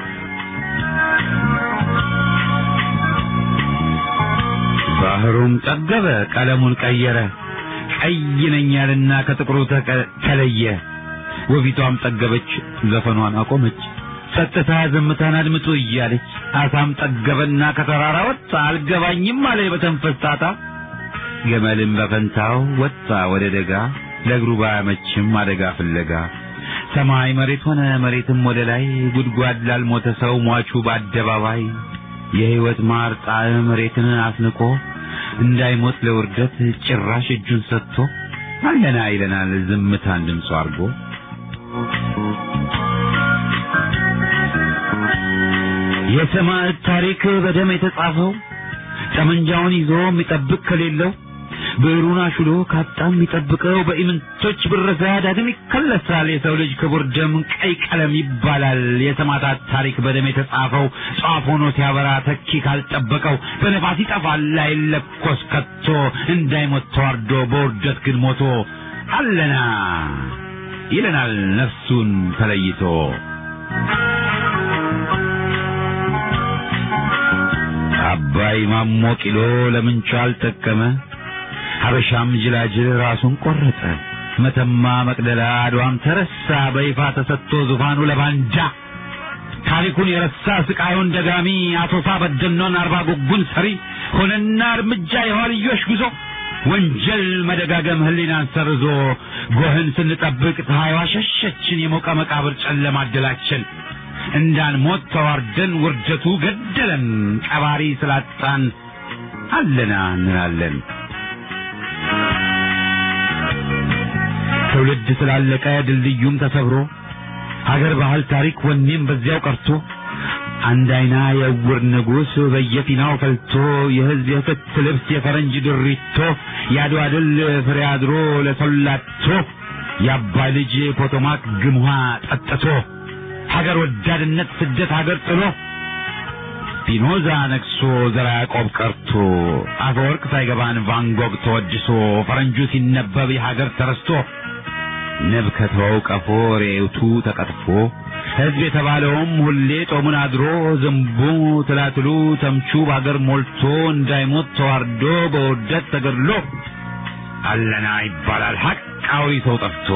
ባህሩም ጠገበ ቀለሙን ቀየረ ቀይ ነኝ ያልና ከጥቁሩ ተቀ- ተለየ ወፊቷም ጠገበች ዘፈኗን አቆመች ጸጥታ ዝምታን አድምጡ እያለች አሳም ጠገበና ከተራራ ወጣ አልገባኝም አለ በተንፈስ ጣጣ ገመልም በፈንታው ወጣ ወደ ደጋ ለእግሩ ባያመችም አደጋ ፍለጋ ሰማይ መሬት ሆነ መሬትም ወደ ላይ ጉድጓድ ላልሞተ ሰው ሟቹ በአደባባይ የሕይወት ማር ጣዕም መሬትን አስንቆ እንዳይሞት ለውርደት ጭራሽ እጁን ሰጥቶ አለና ይለናል ዝምታን ድምፁ አድርጎ የሰማዕት ታሪክ በደም የተጻፈው ጠመንጃውን ይዞ የሚጠብቅ ከሌለው ብዕሩን አሹሎ ካጣ የሚጠብቀው በኢምንቶች ብረዛ ዳግም ይከለሳል። የሰው ልጅ ክቡር ደም ቀይ ቀለም ይባላል። የሰማዕታት ታሪክ በደም የተጻፈው ጧፍ ሆኖ ሲያበራ ተኪ ካልጠበቀው በነፋስ ይጠፋል አይለኮስ ከቶ እንዳይሞት ተዋርዶ በውርደት ግን ሞቶ አለና ይለናል ነፍሱን ተለይቶ አባይ ማሞ ቂሎ ለምንቹ አልጠቀመ ሀበሻም ጅላጅል ራሱን ቆረጠ መተማ መቅደላ አድዋም ተረሳ በይፋ ተሰጥቶ ዙፋኑ ለባንጃ ታሪኩን የረሳ ስቃዩን ደጋሚ አቶሳ በደኖን አርባ ጉጉን ሰሪ ሆነና እርምጃ የኋልዮሽ ጉዞ ወንጀል መደጋገም ህሊናን ሰርዞ ጎህን ስንጠብቅ ፀሐይዋ ሸሸችን የሞቀ መቃብር ጨለማ አደላችን እንዳንሞት ተዋርደን ውርደቱ ገደለን ቀባሪ ስላጣን አለና እንላለን ትውልድ ስላለቀ ድልድዩም ተሰብሮ ሀገር ባህል ታሪክ ወኔም በዚያው ቀርቶ አንድ አይና የዕውር ንጉሥ በየፊናው ፈልቶ የህዝብ የክት ልብስ የፈረንጅ ድሪቶ የአድዋ ድል ፍሬ አድሮ ለሰላቶ የአባይ ልጅ ፖቶማክ ግምሃ ጠጥቶ ሀገር ወዳድነት ስደት ሀገር ጥሎ ፒኖዛ ነግሶ ዘራ ያዕቆብ ቀርቶ አፈወርቅ ሳይገባን ቫንጎግ ተወድሶ ፈረንጁ ሲነበብ የሀገር ተረስቶ ንብ ከተወው ቀፎ ሬውቱ ተቀጥፎ ሕዝብ የተባለውም ሁሌ ጦሙን አድሮ ዝንቡ ትላትሉ ተምቹ በአገር ሞልቶ እንዳይሞት ተዋርዶ በውርደት ተገድሎ አለና ይባላል ሐቃዊ ሰው ጠፍቶ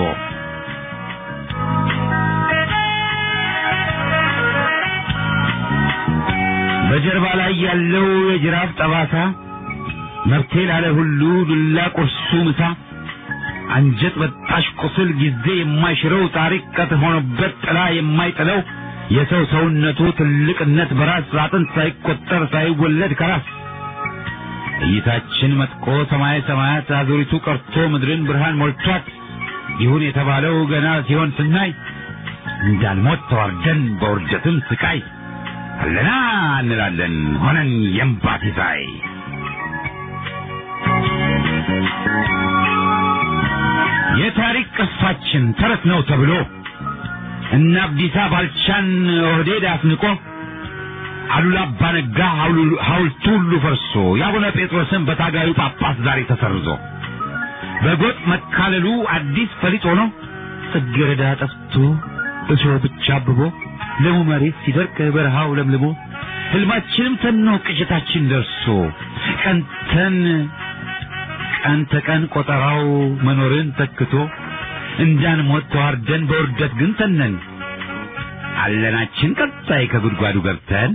በጀርባ ላይ ያለው የጅራፍ ጠባሳ መብቴ ላለ ሁሉ ዱላ ቁርሱ ምሳ አንጀት በጣሽ ቁስል ጊዜ የማይሽረው ታሪክ ቀጥ ሆኖበት ጥላ የማይጥለው የሰው ሰውነቱ ትልቅነት በራስ አጥንት ሳይቆጠር ሳይወለድ ከራስ እይታችን መጥቆ ሰማይ ሰማያት አዙሪቱ ቀርቶ ምድርን ብርሃን ሞልቷት ይሁን የተባለው ገና ሲሆን ስናይ እንዳልሞት ተዋርደን በውርደትም ስቃይ አለና እንላለን ሆነን የእምባ ሲሳይ የታሪክ ቅርሳችን ተረት ነው ተብሎ እነ አብዲሳ ባልቻን ኦህዴድ አስንቆ አሉላ አባ ነጋ ሐውልቱ ሁሉ ፈርሶ የአቡነ ጴጥሮስን በታጋዩ ጳጳስ ዛሬ ተሰርዞ በጎጥ መካለሉ አዲስ ፈሊጥ ሆኖ ጽጌረዳ ጠፍቶ እሾህ ብቻ አብቦ ለሙ መሬት ሲደርቅ በረሃው ለምልሞ ህልማችንም ተኖ ቅዠታችን ደርሶ ቀንተን ቀን ተቀን ቆጠራው መኖርን ተክቶ እንዳንሞት ተዋርደን በውርደት ግን ተነን አለናችን ቀጣይ ከጉድጓዱ ገብተን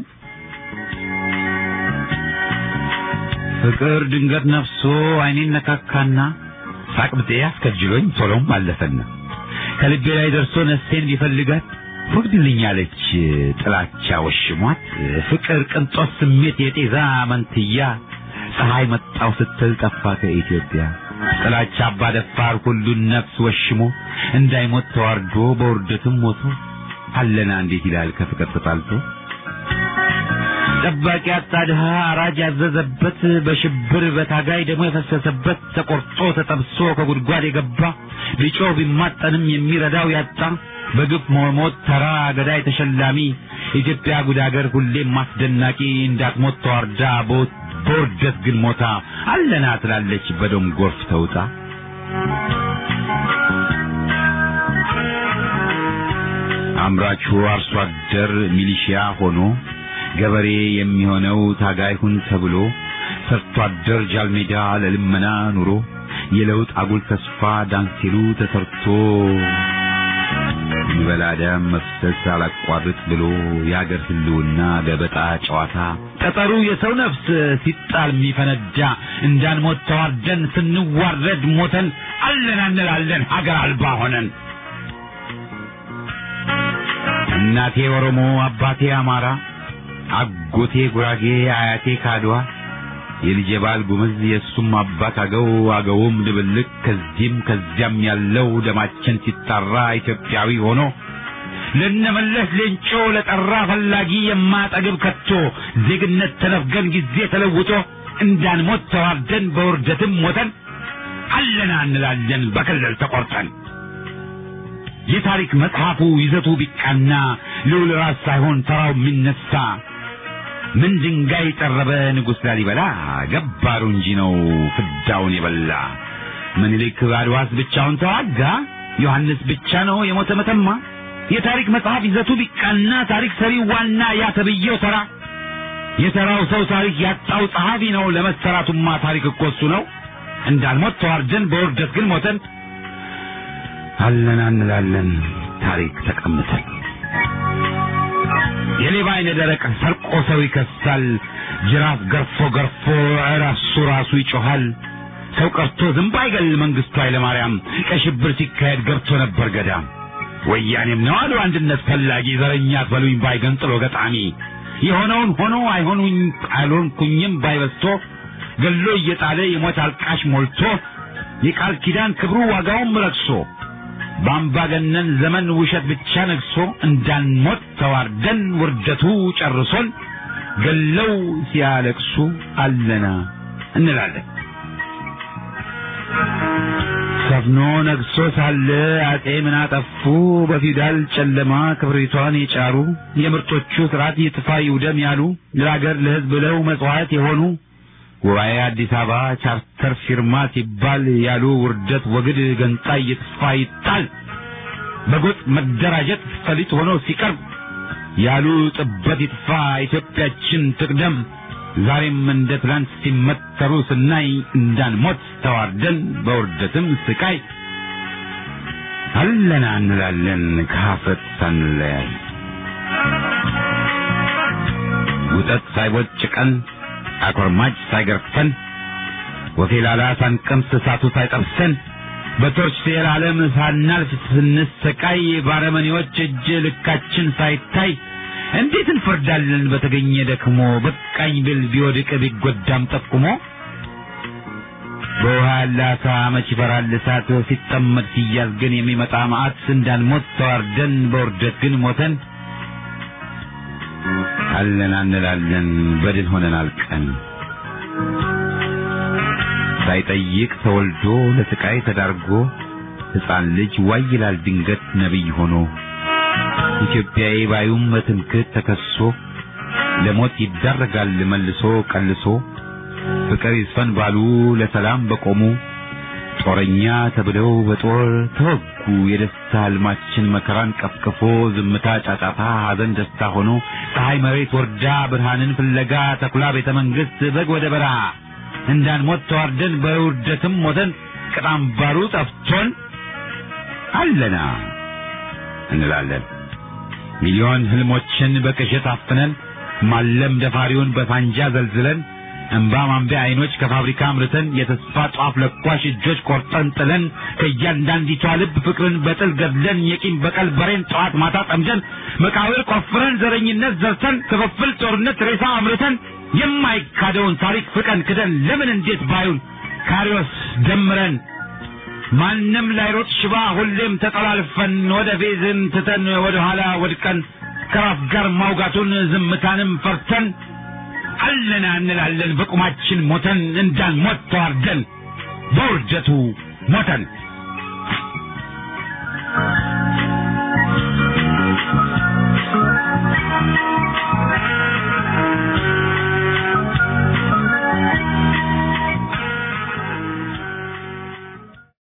ፍቅር ድንገት ነፍሶ አይኔን ነካካና ሳቅ ብጤ አስከጅሎኝ ቶሎም አለፈና ከልቤ ላይ ደርሶ ነፍሴን ቢፈልጋት ወግድልኛለች ጥላቻ ወሽሟት ፍቅር ቅንጦት ስሜት የጤዛ መንትያ ፀሐይ መጣው ስትል ጠፋ ከኢትዮጵያ ጥላቻ አባ ደፋር ሁሉን ነፍስ ወሽሞ እንዳይሞት ተዋርዶ በውርደትም ሞቶ አለና እንዴት ይላል ከፍቅር ተጣልቶ ጠባቂ አጣ ድሃ አራጅ ያዘዘበት በሽብር በታጋይ ደግሞ የፈሰሰበት ተቆርጦ ተጠብሶ ከጉድጓድ የገባ ቢጮህ ቢማጠንም የሚረዳው ያጣ በግፍ መሞት ተራ ገዳይ ተሸላሚ ኢትዮጵያ ጉድ አገር ሁሌም ማስደናቂ እንዳትሞት ተዋርዳ በውርደት ግን ሞታ አለና ትላለች በደም ጎርፍ ተውጣ አምራቹ አርሶ አደር ሚሊሺያ ሆኖ ገበሬ የሚሆነው ታጋይ ሁን ተብሎ ሰርቶ አደር ጃልሜዳ ለልመና ኑሮ የለውጥ አጉል ተስፋ ዳንሲሉ ተሰርቶ ይበላ ደም መፍሰስ አላቋርጥ ብሎ የአገር ህልውና ገበጣ ጨዋታ ጠጠሩ የሰው ነፍስ ሲጣል የሚፈነዳ እንዳንሞት ተዋርደን ስንዋረድ ሞተን አለን እንላለን ሀገር አልባ ሆነን እናቴ ኦሮሞ አባቴ አማራ አጎቴ ጉራጌ አያቴ ካድዋ የልጄ ባል ጉምዝ የእሱም አባት አገው አገውም ድብልቅ ከዚህም ከዚያም ያለው ደማችን ሲጣራ ኢትዮጵያዊ ሆኖ ለነመለስ ሌንጮ ለጠራ ፈላጊ የማጠግብ ከቶ ዜግነት ተነፍገን ጊዜ ተለውጦ እንዳንሞት ተዋርደን በውርደትም ሞተን አለና እንላለን በክልል ተቆርጠን የታሪክ መጽሐፉ ይዘቱ ቢቃና ልዑል ራስ ሳይሆን ተራው የሚነሳ ምን ድንጋይ ጠረበ ንጉሥ ላሊበላ ገባሩ እንጂ ነው ፍዳውን የበላ ምኒልክ አድዋስ ብቻውን ተዋጋ ዮሐንስ ብቻ ነው የሞተ መተማ የታሪክ መጽሐፍ ይዘቱ ቢቃና ታሪክ ሰሪው ዋና ያ ተብዬው ተራ የተራው ሰው ታሪክ ያጣው ጸሐፊ ነው ለመሰራቱማ ታሪክ እኮ እሱ ነው እንዳልሞት ተዋርደን በውርደት ግን ሞተን አለና እንላለን ታሪክ ተቀምጠን የሌባ አይነ ደረቅ ሰርቆ ሰው ይከሳል ጅራፍ ገርፎ ገርፎ ራሱ ራሱ ይጮሃል ሰው ቀርቶ ዝንብ አይገል መንግስቱ ኃይለማርያም ቀይ ሽብር ሲካሄድ ገብቶ ነበር ገዳም ወያኔም ነው አሉ አንድነት ፈላጊ ዘረኛ አትበሉኝ ባይ ገንጥሎ ገጣሚ የሆነውን ሆኖ አይሆኑኝ አልሆንኩኝም ባይበስቶ ገሎ እየጣለ የሞት አልቃሽ ሞልቶ የቃል ኪዳን ክብሩ ዋጋውም ረክሶ በአምባገነን ዘመን ውሸት ብቻ ነግሶ እንዳንሞት ተዋርደን ውርደቱ ጨርሶን ገለው ሲያለቅሱ አለና እንላለን። ሰፍኖ ነግሶ ሳለ አጤ ምን አጠፉ? በፊውዳል ጨለማ ክብሪቷን የጫሩ የምርጦቹ ስርዓት ይጥፋ ይውደም ያሉ ለሀገር ለሕዝብ ብለው መጽዋዕት የሆኑ ጉባኤ አዲስ አበባ ቻርተር ፊርማ ሲባል ያሉ ውርደት ወግድ ገንጣይ ይጥፋ ይጣል በጎጥ መደራጀት ፈሊጥ ሆኖ ሲቀርብ ያሉ ጥበት ይጥፋ ኢትዮጵያችን ትቅደም ዛሬም እንደ ትላንት ሲመተሩ ስናይ እንዳንሞት ተዋርደን በውርደትም ስቃይ አለና እንላለን ከሀፍረት ሳንለያይ ውጠት ሳይቦጭቀን አኮርማጭ ሳይገርፈን ወፌላላ ሳንቀምስ እሳቱ ሳይጠብሰን በቶርች ሴል ዓለም ሳናልፍ ስንሰቃይ ባረመኔዎች እጅ ልካችን ሳይታይ እንዴት እንፈርዳለን በተገኘ ደክሞ በቃኝ ብል ቢወድቅ ቢጎዳም ጠቁሞ በውሃ ያለ አሳ መች ይፈራል እሳት ሲጠመድ ሲያዝ ግን የሚመጣ መዓት እንዳንሞት ተዋርደን በውርደት ግን ሞተን አለን እንላለን በድል ሆነን አልቀን ሳይጠይቅ ተወልዶ ለስቃይ ተዳርጎ ሕፃን ልጅ ዋይ ይላል ድንገት ነቢይ ሆኖ ኢትዮጵያዊ ባዩም በትምክህት ተከሶ ለሞት ይዳረጋል መልሶ ቀልሶ ፍቅር ይስፈን ባሉ ለሰላም በቆሙ ጦረኛ ተብለው በጦር ተወጉ። የደስታ ህልማችን መከራን ቀፍቅፎ ዝምታ ጫጫታ፣ ሐዘን ደስታ ሆኖ ፀሐይ መሬት ወርዳ ብርሃንን ፍለጋ ተኩላ ቤተ መንግሥት በግ ወደ በረሃ እንዳንሞት ተዋርደን በውርደትም ሞተን ቅጣም ባሩ ጠፍቶን አለና እንላለን ሚሊዮን ህልሞችን በቅዠት አፍነን ማለም ደፋሪውን በፋንጃ ዘልዝለን እንባ ማንቢያ አይኖች ከፋብሪካ አምርተን የተስፋ ጧፍ ለኳሽ እጆች ቆርጠን ጥለን ከእያንዳንዲቷ ልብ ፍቅርን በጥል ገድለን የቂም በቀል በሬን ጠዋት ማታ ጠምደን መቃብር ቆፍረን ዘረኝነት ዘርተን ክፍፍል ጦርነት ሬሳ አምርተን የማይካደውን ታሪክ ፍቀን ክደን ለምን እንዴት ባዩን ካሪዎስ ደምረን ማንም ላይሮጥ ሽባ ሁሌም ተጠላልፈን ወደ ፌዝን ትተን ወደ ኋላ ወድቀን ከራስ ጋር ማውጋቱን ዝምታንም ፈርተን አለና እንላለን በቁማችን ሞተን እንዳንሞት ተዋርደን በውርደቱ ሞተን